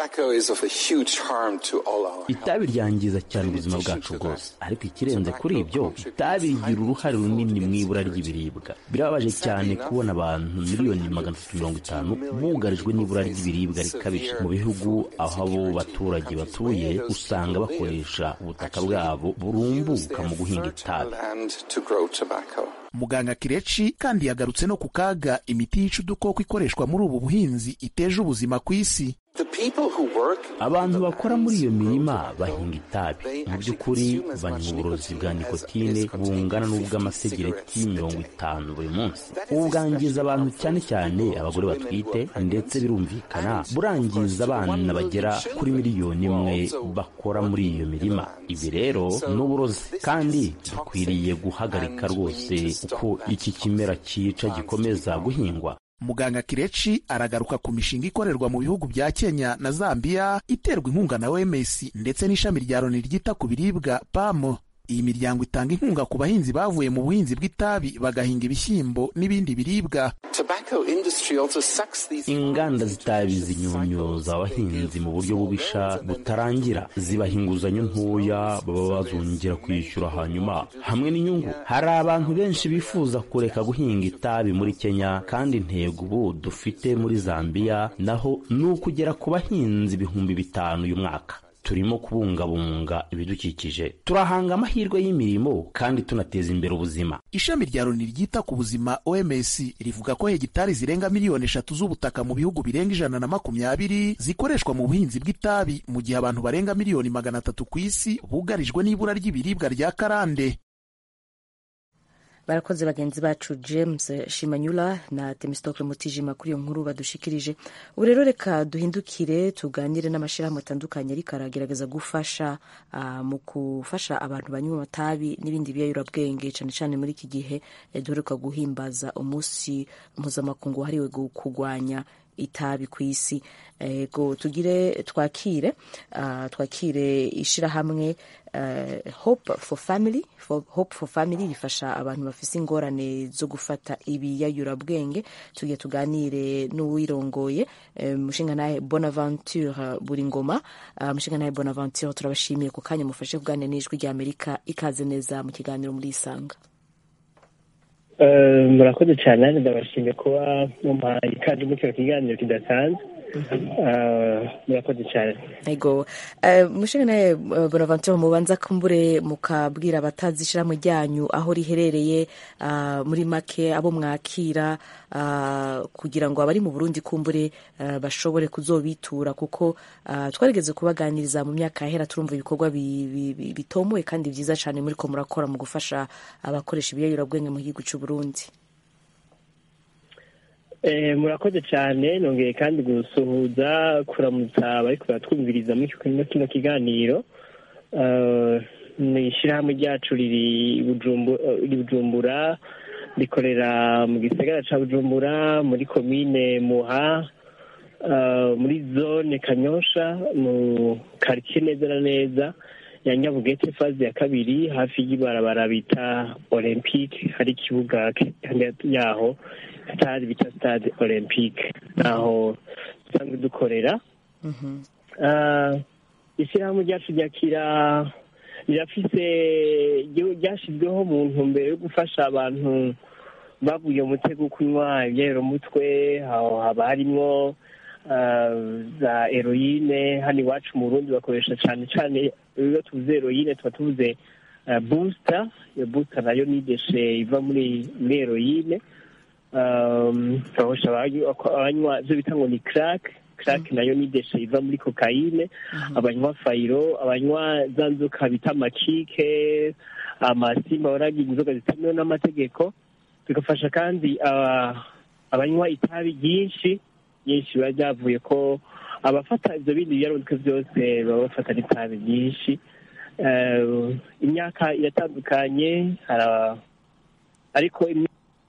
itabi ryangiza cyane ubuzima bwacu bwose ariko ikirenze kuri ibyo itabi rigira uruhare runini mu ibura ry'ibiribwa birababaje cyane kubona abantu miliyoni magana atatu mirongo itanu bugarijwe n'ibura ry'ibiribwa rikabije mu bihugu aho abo baturage batuye usanga bakoresha ubutaka bwabo burumbuka mu guhinga itabi muganga kireci kandi yagarutse no ku kaga imiti yica udukoko ikoreshwa muri ubu buhinzi iteje ubuzima ku isi abantu bakora muri iyo mirima bahinga itabi mu by'ukuri banywa uburozi bwa nikotine bungana n'ubw'amasegereti mirongo itanu buri munsi ubu bwangiza abantu cyane cyane abagore batwite ndetse birumvikana burangiza abana bagera kuri miliyoni imwe bakora muri iyo mirima ibi rero ni uburozi kandi dukwiriye guhagarika rwose uko iki kimera cyica gikomeza guhingwa muganga kireci aragaruka ku mishinga ikorerwa mu bihugu bya kenya na zambiya iterwa inkunga na oms ndetse n'ishami rya loni ryita ku biribwa pam iyi miryango itanga inkunga ku bahinzi bavuye mu buhinzi bw'itabi bagahinga ibishyimbo n'ibindi biribwa inganda z'itabi zinyunyuza abahinzi mu buryo bubisha butarangira zibaha inguzanyo ntoya baba bazongera kwishyura hanyuma hamwe n'inyungu hari abantu benshi bifuza kureka guhinga itabi muri kenya kandi intego ubu dufite muri zambiya naho ni ukugera ku bahinzi ibihumbi bitanu uyu mwaka turimo kubungabunga ibidukikije turahanga amahirwe y'imirimo kandi tunateza imbere ubuzima ishami rya loni ryita ku buzima oms rivuga ko hegitari zirenga miliyoni eshatu z'ubutaka mu bihugu birenga ijana na makumyabiri zikoreshwa mu buhinzi bw'itabi mu gihe abantu barenga miliyoni magana atatu ku isi bugarijwe n'ibura ry'ibiribwa rya karande barakoze bagenzi bacu james shimanyula na temistokle mutijima kuri iyo nkuru badushikirije ubu rero reka duhindukire tuganire n'amashyirahamwe atandukanye ariko aragerageza gufasha uh, mu gufasha abantu banywa amatabi n'ibindi biyayurabwenge cyane cyane muri iki gihe duheruka guhimbaza umunsi mpuzamakungu wahariwe kurwanya itabi ku isi ego tugire twakire uh, twakire ishyirahamwe uh, hope for family for, hope for family rifasha abantu bafise ingorane zo gufata ibiyayurabwenge tugiye tuganire n'uwirongoye mushinga naye bonaventure buri ngoma uh, mushinga naye bonaventure turabashimiye ku kanya mufashe kuganira n'ijwi rya amerika ikaze neza mu kiganiro muri isanga murakoze cyane nanjye ndabashimiye kuba mumpaye ikaze muri kino kiganiro kidasanzwe murakoze cyane ego mushinga nawe bonaventure mubanza kumbure mukabwira abatazi ishyirahamwe ryanyu aho riherereye muri make abo mwakira kugira ngo abari mu burundi kumbure bashobore kuzobitura kuko twarigeze kubaganiriza mu myaka yahera turumva ibikorwa bitomoye kandi byiza cyane muri ko murakora mu gufasha abakoresha ibiyayurabwenge mu gihugu cy'u Burundi murakoze cyane nongeye kandi gusuhuza kuramutsa abari kubatwumviriza muri kino kiganiro ni ishyirahamwe ryacu riri bujumbura rikorera mu gisagara cya bujumbura muri komine muha muri zone kanyosha mu karitsiye neza na neza ya nyabugete faze ya kabiri hafi y'ibarabara bita olympique hari ikibuga yaho stade bita stade olympique naho dusanzwe dukorera ishyirahamwe ryacu ryakira rirafise ryashyizweho mu ntumbero yo gufasha abantu bavuye mu mutego wo kunywa ibyayuromutwe aho haba harimo za heroine hano iwacu mu burundi bakoresha cyane cyane iyo tuvuze heroine tuba tuvuze busita iyo busita nayo ni deshe iva muri muri heroine bakoresha abanywa ibyo bita ngo ni crack crack nayo ni deshe iva muri kokayine abanywa fayiro abanywa za nzoka bita amakike amasimba baragira inzoga zitemewe n'amategeko bigafasha kandi abanywa itabi ryinshi nyinshi biba byavuye ko abafata ibyo bindi biyarundwe byose baba bafata n'itabi ryinshi imyaka iratandukanye ariko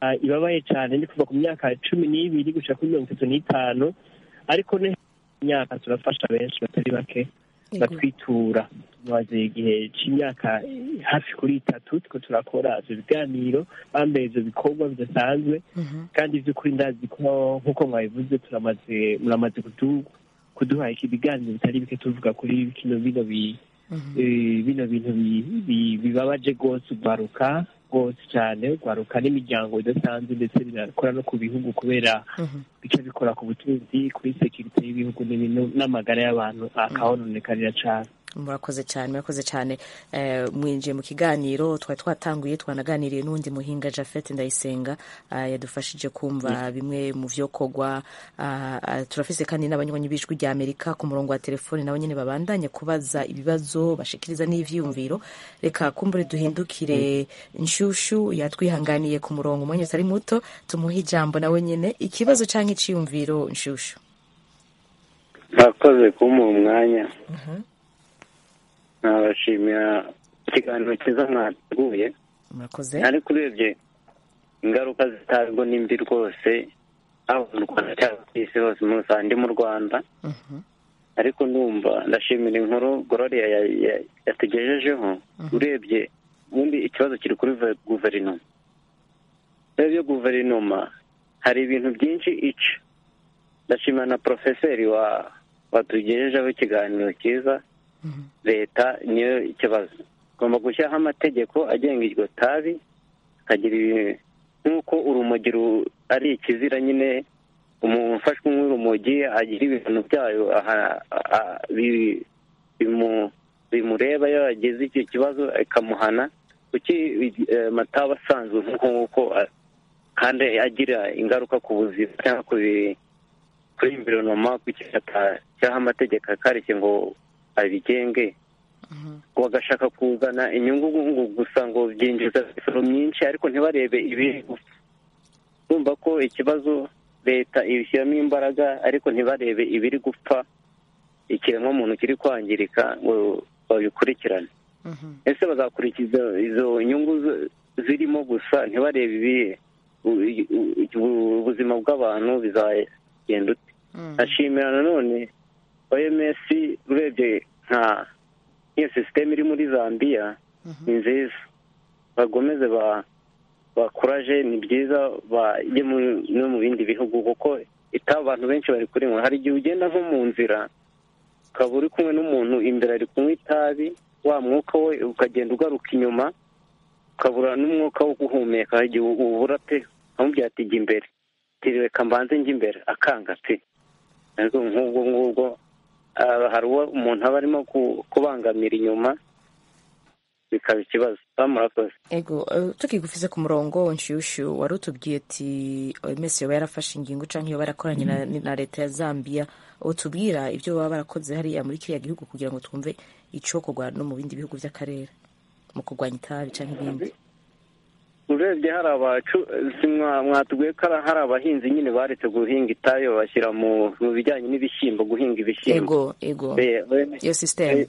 ah, ibabaye cyane ni kuva ku myaka cumi n'ibiri gushika kuri mirongo itatu n'itanu ariko no imyaka turafasha benshi batari bake batwitura tumaze igihe cy'imyaka hafi kuri itatu two turakora ivyo biganiro bambaye ivyo bikorwa bidasanzwe kandi by'ukuri ndazi ko nk'uko mwabivuze turamaze muramaze kudu- kuduha iki biganiro bitari bike tuvuga kuri kino bino bi eh, bino bintu bi- bi- bibabaje rwose urwaruka rwose cyane urwaruka n'imiryango idasanzwe ndetse binakora no ku bihugu kubera bica bikora ku butunzi kuri sekirite y'ibihugu n'ibintu n'amagara y'abantu akahononekarira cyane murakoze cyane murakoze cyane Eh, mwinjiye mu kiganiro twari twatanguye twanaganiriye n'undi muhinga jafet ndayisenga ah, yadufashije kumva bimwe mu vyokorwa Ah, ah, turafise kandi n'abanywanyi b'ijwi rya amerika ku murongo wa telefoni nabo nyene babandanye kubaza ibibazo bashikiriza n'ivyiyumviro reka kumbure duhindukire nshushu yatwihanganiye ku murongo umwanya utari muto tumuhe ijambo nawe nyene ikibazo canke iciyumviro nshushu mwakoze kumuha umwanya nabashimira ikiganiro cyiza mwateguye murakoze ariko urebye ingaruka zitabwo ni mbi rwose aho mu rwanda cyangwa ku isi hose muri rusange ndi mu rwanda ariko ndumva ndashimira inkuru gororiya ya- ya- yatugejejeho urebye ubundi ikibazo kiri kuri ve- guverinoma urebye guverinoma hari ibintu byinshi ica ndashimira na porofeseri wa watugejejeho ikiganiro cyiza leta niyo ikibazo igomba gushyiraho amategeko agenga iryo tabi akagira ibi- nk'uko urumogi ru- ari ikizira nyine umuntu ufashwe nk'urumogi agira ibintu byayo aha- a- bi- bimu- bimureba iyo yagize icyo kibazo ikamuhana kuki eh, amatabi asanzwe nk'uko nguko a- kandi agira ingaruka ku buzima cyangwa ku bi- kuri environoma kuki atashyiraho amategeko akarishye ngo abigenge ngo bagashaka kuzana inyungu ngo gusa ngo byinjiza imisoro myinshi ariko ntibarebe ibiri gupfa urumva ko ikibazo leta ibishyiramo imbaraga ariko ntibarebe ibiri gupfa ikiremwamuntu kiri kwangirika ngo babikurikirane ese bazakurikiza izo nyungu z- zirimo gusa ntibarebe ibihe u- u- ubuzima bw'abantu bizagenda ute ashimira nanone oms urebye nka iyo sisiteme iri muri zambia ni nziza bagomeze ba bakuraje ni byiza bajye mu- no mu bindi bihugu kuko itabi abantu benshi bari kurinywa hari igihe ugenda nko mu nzira ukaba uri kumwe n'umuntu imbere ari kunywa itabi wa mwuka we ukagenda ugaruka inyuma ukabura n'umwuka wo guhumeka hari igihe ubura pe ukamubwira ati jya imbere ati reka mbanze njya imbere akanga pe ariko nk'ubwo ngubwo ah, hari uwo umuntu aba arimo ku- kubangamira inyuma bikaba ikibazo baba murakoze ego eh, tukigufise ku murongo nshushu wari utubwiye ati oms yoba yarafashe ingingo canke yoba yarakoranye na, na leta ya zambia utubwira ibyo baba barakoze hariya muri kiriya gihugu kugira ngo twumve icokorwa no mu bindi bihugu vy'akarere mu kurwanya itabi canke ibindi urebye hari abacu si mwa- mwatubwiye ko hari- hari abahinzi nyine baretse guhinga itabi babashyira mu mu bijyanye n'ibishyimbo guhinga ibishyimbo ego ego Eh, OMS iyo system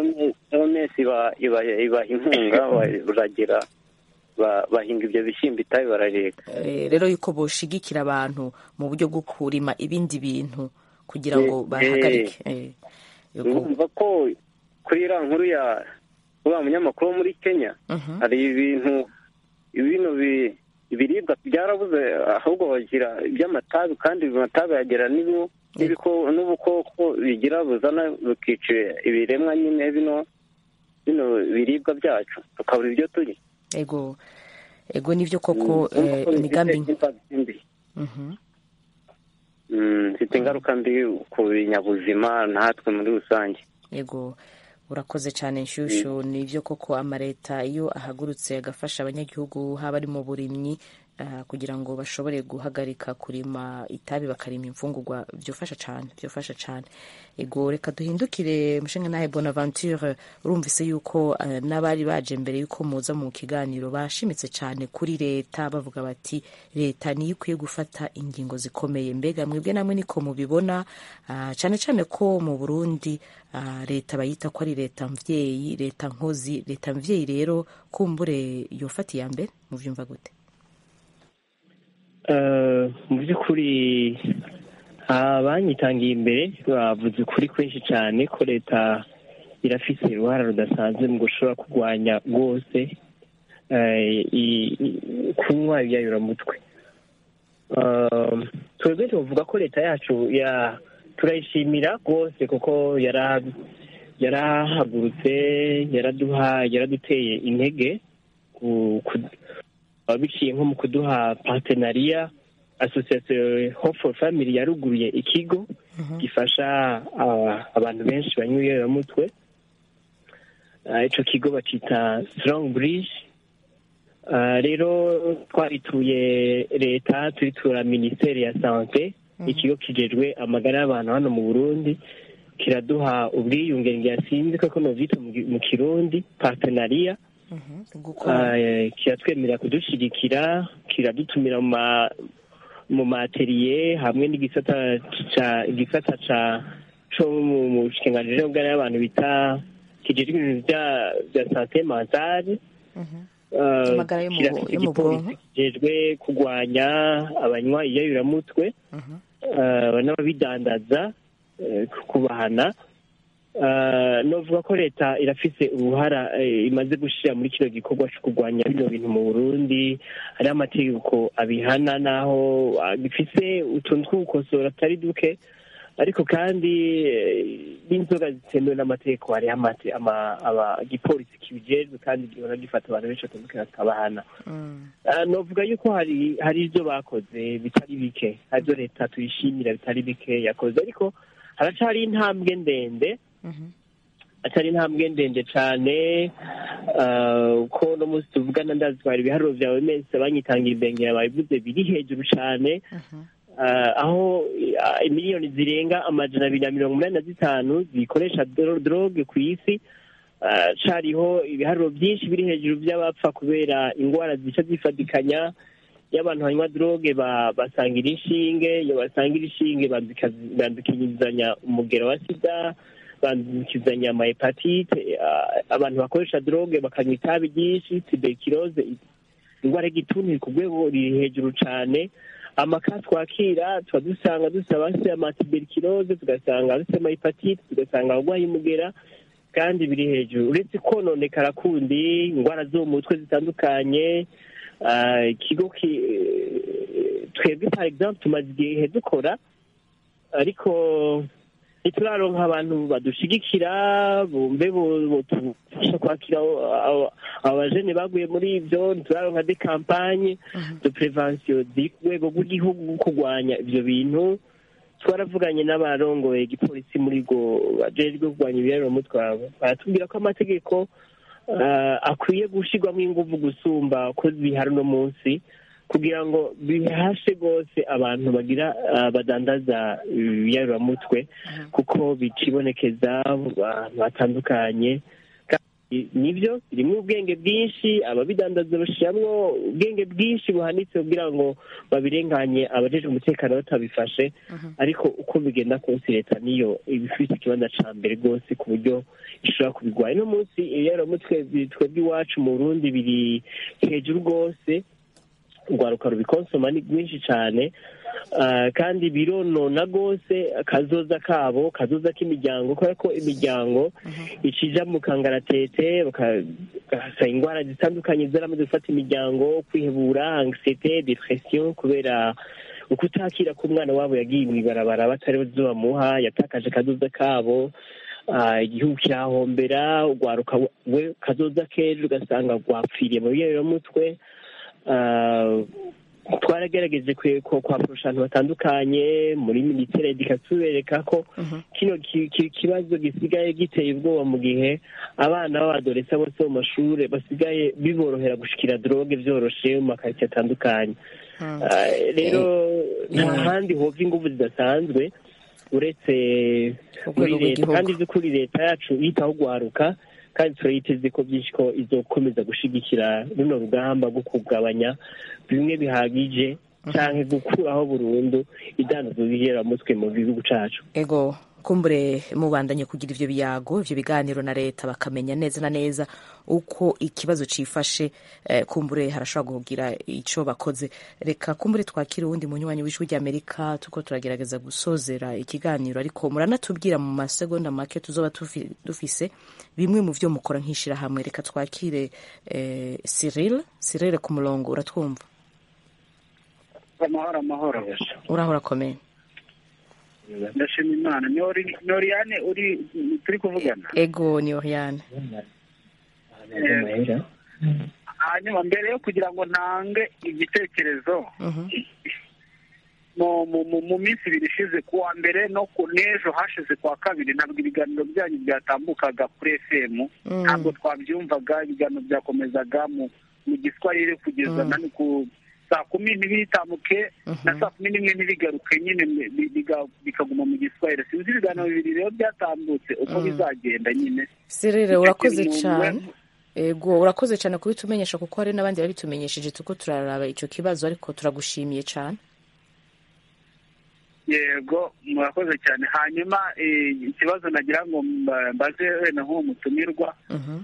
OMS iba- iba- ibaha inkunga baragira ba- bahinga ibyo bishyimbo itabi barareka Eh, rero yuko boshigikira abantu mu buryo bwo kurima ibindi bintu kugira ngo Eh, bahagarike Eh, ego. urumva ko kuri iriya nkuru ya uriya munyamakuru wo muri kenya Mhm. hari ibintu ibintu bi- ibiribwa byarabuze ahubwo bagira iby'amatabi kandi amatabi yagira n'ibi- n'ibiko- n'ubukoko bigira buzana bikica ibiremwa nyine bino bino biribwa byacu tukabura ibyo turya ego ego nivyo koko Mm, eh, urumva ko imigambi bifite impact mbi. Mhm. Mm, bifite ingaruka mbi ku binyabuzima natwe muri rusange ego urakoze cyane nshushu nivyo koko amaleta iyo ahagurutse agafasha abanyagihugu haba ari mu burimyi ah, kugira ngo bashobore guhagarika kurima itabi bakarima imfungurwa byofasha cyane byofasha cyane ego reka duhindukire mushinga nawe bonaventure urumvise yuko eh, n'abari baje mbere yuko muza mu kiganiro bashimitse cyane kuri leta bavuga bati leta niyo ikwiye gufata ingingo zikomeye mbega mwebwe namwe niko mubibona ah, cyane cyane ko mu burundi ah, leta bayita ko ari leta mvyeyi leta nkozi leta mvyeyi rero kumbure yofata iya mbere muvyumva gute Eh, mu by'ukuri abanyitangiye imbere bavuze ukuri kwinshi cyane ko leta irafise uruhara rudasanzwe mu gushobora kurwanya rwose eh, i- i- kunywa ibiyayuramutwe Eh, twebwe tuvuga ko leta yacu ya turayishimira rwose kuko yara- yarahagurutse yaraduha yaraduteye intege ku- ku- biciye nko mu kuduha partenariya association hope for family yaruguruye ikigo gifasha ah, abantu benshi banywa ibiyoberamutwe Ah, ico kigo bacita strong bridge Ah, rero twarituye leta turitura minisiteri ya sante ikigo kijejwe amagara y'abantu hano mu burundi kiraduha ubwiyunge ngiyasinzi ko novyita mu gi- mu kirundi partenariya Ah, eh, kiratwemerera kudushigikira kiradutumira mu ma mu materiye hamwe n'igisata ca igisata ca co mu mu bushikiranganji bw'amagara y'abantu bita kijejwe ibintu vya vya sante mentale Uh, Amagara yo mu- kirafite yo mu igipolisi bwonko. kijejwe kurwanya abanywa iyayuramutwe uh, n'ababidandaza eh, kubahana Uh, novuga ko leta irafise uruhara eh, imaze gushira muri kino gikorwa co kurwanya bino bintu mu burundi hariho amategeko abihana naho ah, bifise utuntu tw'ugukosora atari duke ariko kandi eh, n'inzoga zitemewe n'amategeko hariho amate- ama- aba- igipolisi kibijejwe kandi gihora gifata abantu benshi batandukanye bakabahana Ah, novuga yuko hari hari ibyo bakoze bitari bike hari ibyo leta tuyishimira bitari bike yakoze ariko haracari intambwe ndende atari intambwe ndende cane ah, ko no munsi tuvugana ndazitwara ibiharuro vyawe mese banyitangira imbengera babivuze biri hejuru cane Ah, aho ah, imiliyoni zirenga amajana abiri na mirongo umunani na zitanu zikoresha dro- droge ku isi Ah, cariho ibiharuro byinshi biri hejuru by'abapfa kubera ingwara zica zifadikanya iyo abantu banywa droge ba- basangira inshinge iyo basangira inshinge bandika- bandukizanya umugero wa sida bandukizanya amahepatite Ah, abantu bakoresha droge bakanywa itabi ryinshi tuberculose indwara y'igituntu iri ku rwego riri hejuru cane amaka twakira tuba dusanga dusaba se amatuberculose tugasanga afite amahepatite tugasanga abarwaye umugera kandi biri hejuru uretse kononekara kundi indwara zo mu mutwe zitandukanye ah, ikigo ki- twebwe par exemple tumaze igihe dukora ariko ntituraronka abantu badushigikira bumve bo- botufasha kwakira abo- abo- abo bajene baguye muri ibyo ntituraronka de campagne de prevention ziri ku rwego rw'igihugu rwo kurwanya ibyo bintu twaravuganye n'abarongoye igipolisi muri go bajejwe kurwanya ibiyaramutwe baratubwira ko amategeko ah, akwiye gushirwamo inguvu gusumba ko bihari uno munsi kugira ngo bihashe rwose abantu bagira ah, badandaza ibiyaramutwe kuko bicibonekeza abantu batandukanye kandi nibyo birimo ubwenge bwinshi ababidandaza bashiramwo ubwenge bwinshi buhanitse kugira ngo babirenganye abajejwe umutekano batabifashe ariko uko bigenda kose leta niyo iba ifite ikibanza ca mbere rwose ku buryo ishobora kubigwanya uno munsi ibiyaramutwe bi- twebwe iwacu mu burundi biri hejuru rwose urwaruka rubikonsoma ni rwinshi cyane ah, kandi bironona rwose akazoza kabo kazoza k'imiryango kubera ko imiryango ikija mu kangaratete bagasa indwara zitandukanye zaramaze gufata imiryango kwihebura anxiete depression kubera ukutakira ko umwana wabo yagiye mw'ibarabara batari bamuha yatakaje akazoza kabo ah, igihugu kirahombera urwaruka we kazoza k'ejo ugasanga rwapfiriye mu biyaramutwe Ah, twaragerageje kwe- ko- kwaporosha abantu batandukanye muri minisiteri ikatubereka ko kino ki- ki- kibazo gisigaye giteye ubwoba mu gihe abana b'abadoresa bose bo mu mashuri basigaye biborohera gushikira droge vyoroshe mu makaritsiye atandukanye Ah, rero nta handi hova inguvu zidasanzwe uretse muri rwego leta rw'igihugu. kandi by'ukuri leta yacu yitaho gwaruka kandi turayiteze ko byinshi ko izokomeza gushigikira runo rugamba rwo kugabanya bimwe bihagije canke gukuraho burundu idandazo mutwe mu gihugu cacu ego kumbure mubandanye kugira ivyo biyago ivyo biganiro na leta bakamenya neza na neza uko ikibazo cifashe eh, kumbure harashobora kugira ico bakoze reka kumbure twakire uwundi munywanyi w'ijwi ry'amerika tuko turagerageza gusozera ikiganiro ariko muranatubwira mu masegonda make tuzoba tufi- dufise bimwe mu vyo mukora nk'ishirahamwe reka twakire eh, Cyril Cyril ku murongo uratwumva amahoro amahoro uraho urakomeye ndashima imana ni Ori- ni oriyane uri turi kuvugana ego ni Oriane Eh, hanyuma mbere yo kugira ngo ntange igitekerezo mu mu- mu- mu minsi ibiri ishize ku wa mbere no ku n'ejo hashize ku wa kabiri ntabwo ibiganiro byanyu byatambukaga kuri fm Mm. ntabwo twabyumvaga ibiganiro byakomezaga mu mu giswahili kugeza Mm. na ni ku saa kumi ntibitambuke na saa kumi n'imwe ntibigaruke nyine bi- biga- bikaguma mu giswahili sinzi ibiganiro bibiri rero byatambutse uko Mm. bizagenda nyine Cyril Icyo urakoze kintu cyane ego urakoze cyane kubitumenyesha kuko hari n'abandi babitumenyesheje tuko turaraba ico kibazo ariko turagushimiye cyane yego murakoze cyane hanyuma eh, ikibazo nagira ngo mba- mbaze wenda nk'uwo mutumirwa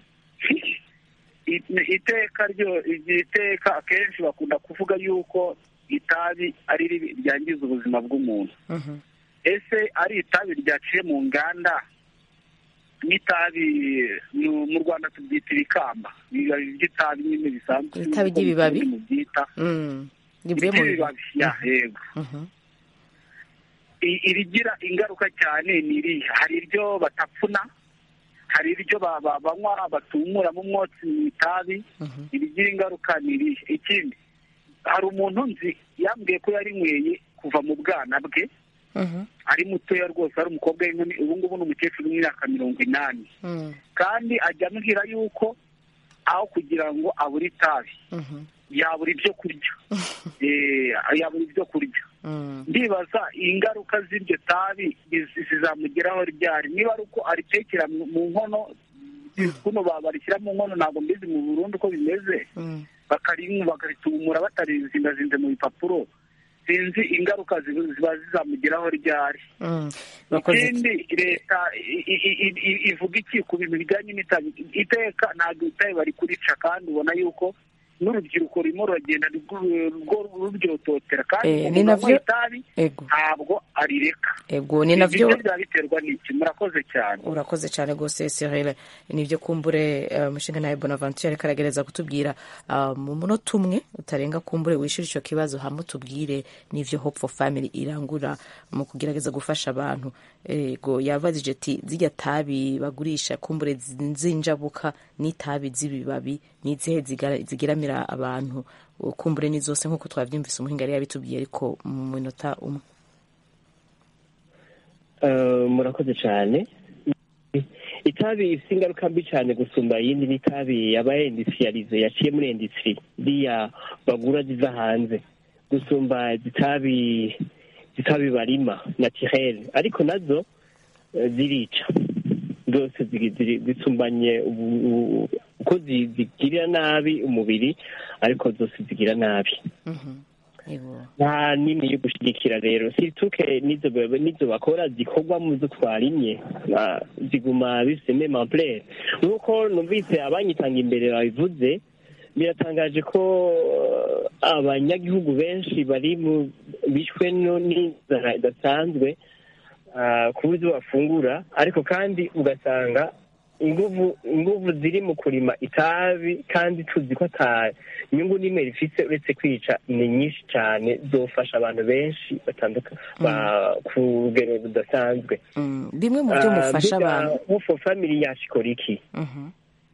i- iteka ryo iri teka akenshi bakunda kuvuga yuko itabi ari ribi ryangiza ubuzima bw'umuntu ese ari itabi ryaciye mu nganda n'itabi mu- mu rwanda tubyita ibikamba ibibabi by'itabi nyine bisanzwe Itabi ry'ibibabi? nk'uko mubyita Mm. rivuye mu iby'ibibabi ya yego Mhm. I- irigira ingaruka cyane ni iriya hari iryo batapfuna hari iryo ba- ba- banywa batumuramo umwotsi mu itabi irigira ingaruka ni iriya ikindi hari umuntu nzi yambwiye ko yarinyweye kuva mu bwana bwe ari mutoya rwose ari umukobwa w'inkumi ubu ngubu ni umukecuru w'imyaka mirongo inani kandi ajya ambwira yuko aho kugira ngo abure itabi yabura ibyo kurya Eh, yabura ibyo kurya ndibaza ingaruka z'iryo tabi izi- zizamugeraho ryari niba ari uko aritekera mu mu nkono kuno ba- barishyira mu nkono ntabwo mbizi mu burundu uko bimeze bakarinywa bakaritumura batarizindazinze mu bipapuro sinzi ingaruka ziba ziba zizamugeraho ryari Bakoze ikindi leta i- i- i- i- ivuga iki ku bintu bijyanye n'itabi iteka ntabwo itabi bari kurica kandi ubona yuko n'urubyiruko rurimo ruragenda rwo- rwo ruryototera kandi Eh, umuntu ni navyo- wanywa itabi ego ntabwo arireka ego ni navyo ibyo byaba biterwa n'iki murakoze cyane urakoze cyane rwose Cyril nibyo kumbure eh, umushinga nawe Bonaventure ariko aragereza kutubwira ah, mu munota umwe utarenga kumbure wishyura icyo kibazo hamwe utubwire n'ivyo Hope for Family irangura mu kugerageza gufasha abantu ego yavazije ati zirya tabi bagurisha kumbure zinjabuka n'itabi z'ibibabi n'izihe zigara- zigeramira abantu kumbure ni zose nk'uko twabyumvise umuhinga yari yabitubwiye ariko mu minota umwe Eh, murakoze cyane itabi ifite ingaruka mbi cyane gusumba iyindi n'itabi yabaye indisiyarize yaciye muri indisitiri iriya bagura ziva hanze gusumba zitabi zitabi barima natirere ariko nazo eh, zirica zose ziri- ziri- zisumbanye ubu- ubu- uko zi- zigirira nabi umubiri ariko zose zigira nabi nta nini yo gushyigikira rero situke n'izo ba- n'izo bakora zikorwa mu zo twarimye ah, ziguma bifite meme amplere nk'uko numvise abanyitanga imbere babivuze biratangaje ko eh, abanyagihugu benshi bari mu bishwe no- n'inzara idasanzwe ah, ku buryo bafungura ariko kandi ugasanga inguvu inguvu ziri mu kurima itabi kandi tuzi ko ata inyungu n'imwe rifite uretse kwica ni nyinshi cyane zofasha abantu benshi batandukanye ba- ku rugero rudasanzwe bimwe mu byo mufasha abantu nk'ufo family yacu ikora iki Mhm.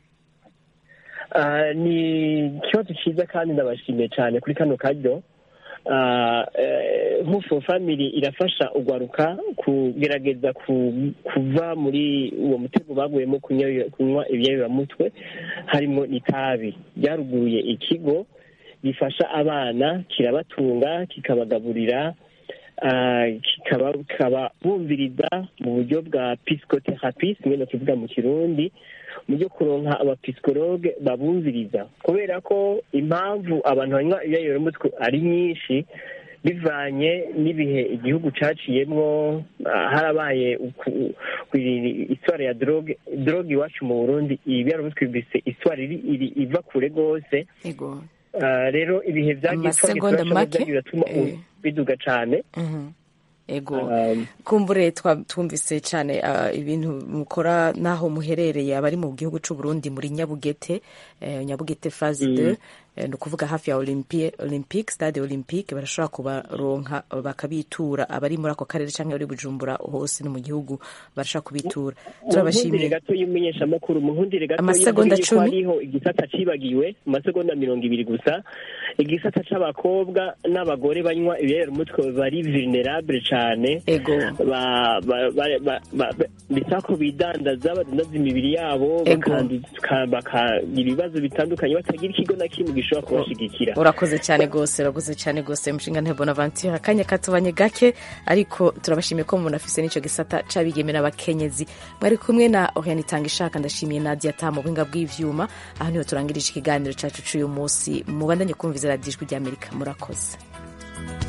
Ah, ni ikibazo cyiza kandi ndabashimiye cyane kuri kano karyo Ah, eh, nk'ufo family irafasha ugwaruka kugerageza ku- kuva muri uwo mutego baguyemo kunywa kunywa ibyayuramutwe harimo n'itabi ryaruguruye ikigo gifasha abana kirabatunga kikabagaburira ah, kikaba kikaba bumviriza mu buryo bwa psychotherapy kimwe no kivuga mu kirundi mu byo kuronka abapisikologe babumviriza kubera ko impamvu abantu banywa ibyayuramutwe ari nyinshi bivanye n'ibihe igihugu caciyemwo ah, harabaye uku- ku- iswara ya droge droge iwacu mu burundi ibi yarabutwibise iswara iri iri- iva kure rwose ego Ah, rero ibihe vyagiye Amasegonda twagiye make, vyagiye biratuma eh. biduga cane Mhm. ego Um, kumbure twa- twumvise cyane ah, ibintu mukora n'aho muherereye abari mu gihugu cy'u Burundi muri Nyabugete eh, Nyabugete phase Mm. 2 eh, ni ukuvuga hafi ya Olympie Olympique stade Olympique barashobora kubaronka bakabitura abari muri ako karere cyangwa abari Bujumbura hose no mu gihugu barashobora kubitura munkundire turabashimiye gato y'umumenyeshamakuru munkundire gato Amasegonda y'uko cumi. hariho igisata cibagiwe mu masegonda mirongo ibiri gusa igisata c'abakobwa n'abagore banywa ibiyayura umutwe bari vulnerable cane ego ba- ba- ba- ba- ba- ba- bisa ko bidandaza badandaza imibiri yabo Ego. bakanduka- bakagira ibibazo bitandukanye batagira ikigo na kimwe gishobora kubashigikira urakoze cyane rwose urakoze cyane rwose mushinga ntebo bonaventure akanya katubanye gake ariko turabashimiye ko umuntu afise n'icyo gisata c'abigeme n'abakenyezi mwari kumwe na oriane itanga ishaka ndashimiye nadia ta mu buhinga bw'ivyuma aho niho turangirije ikiganiro cacu c'uyu munsi mubandanye kumviza radiyo ijwi ry'amerika murakoze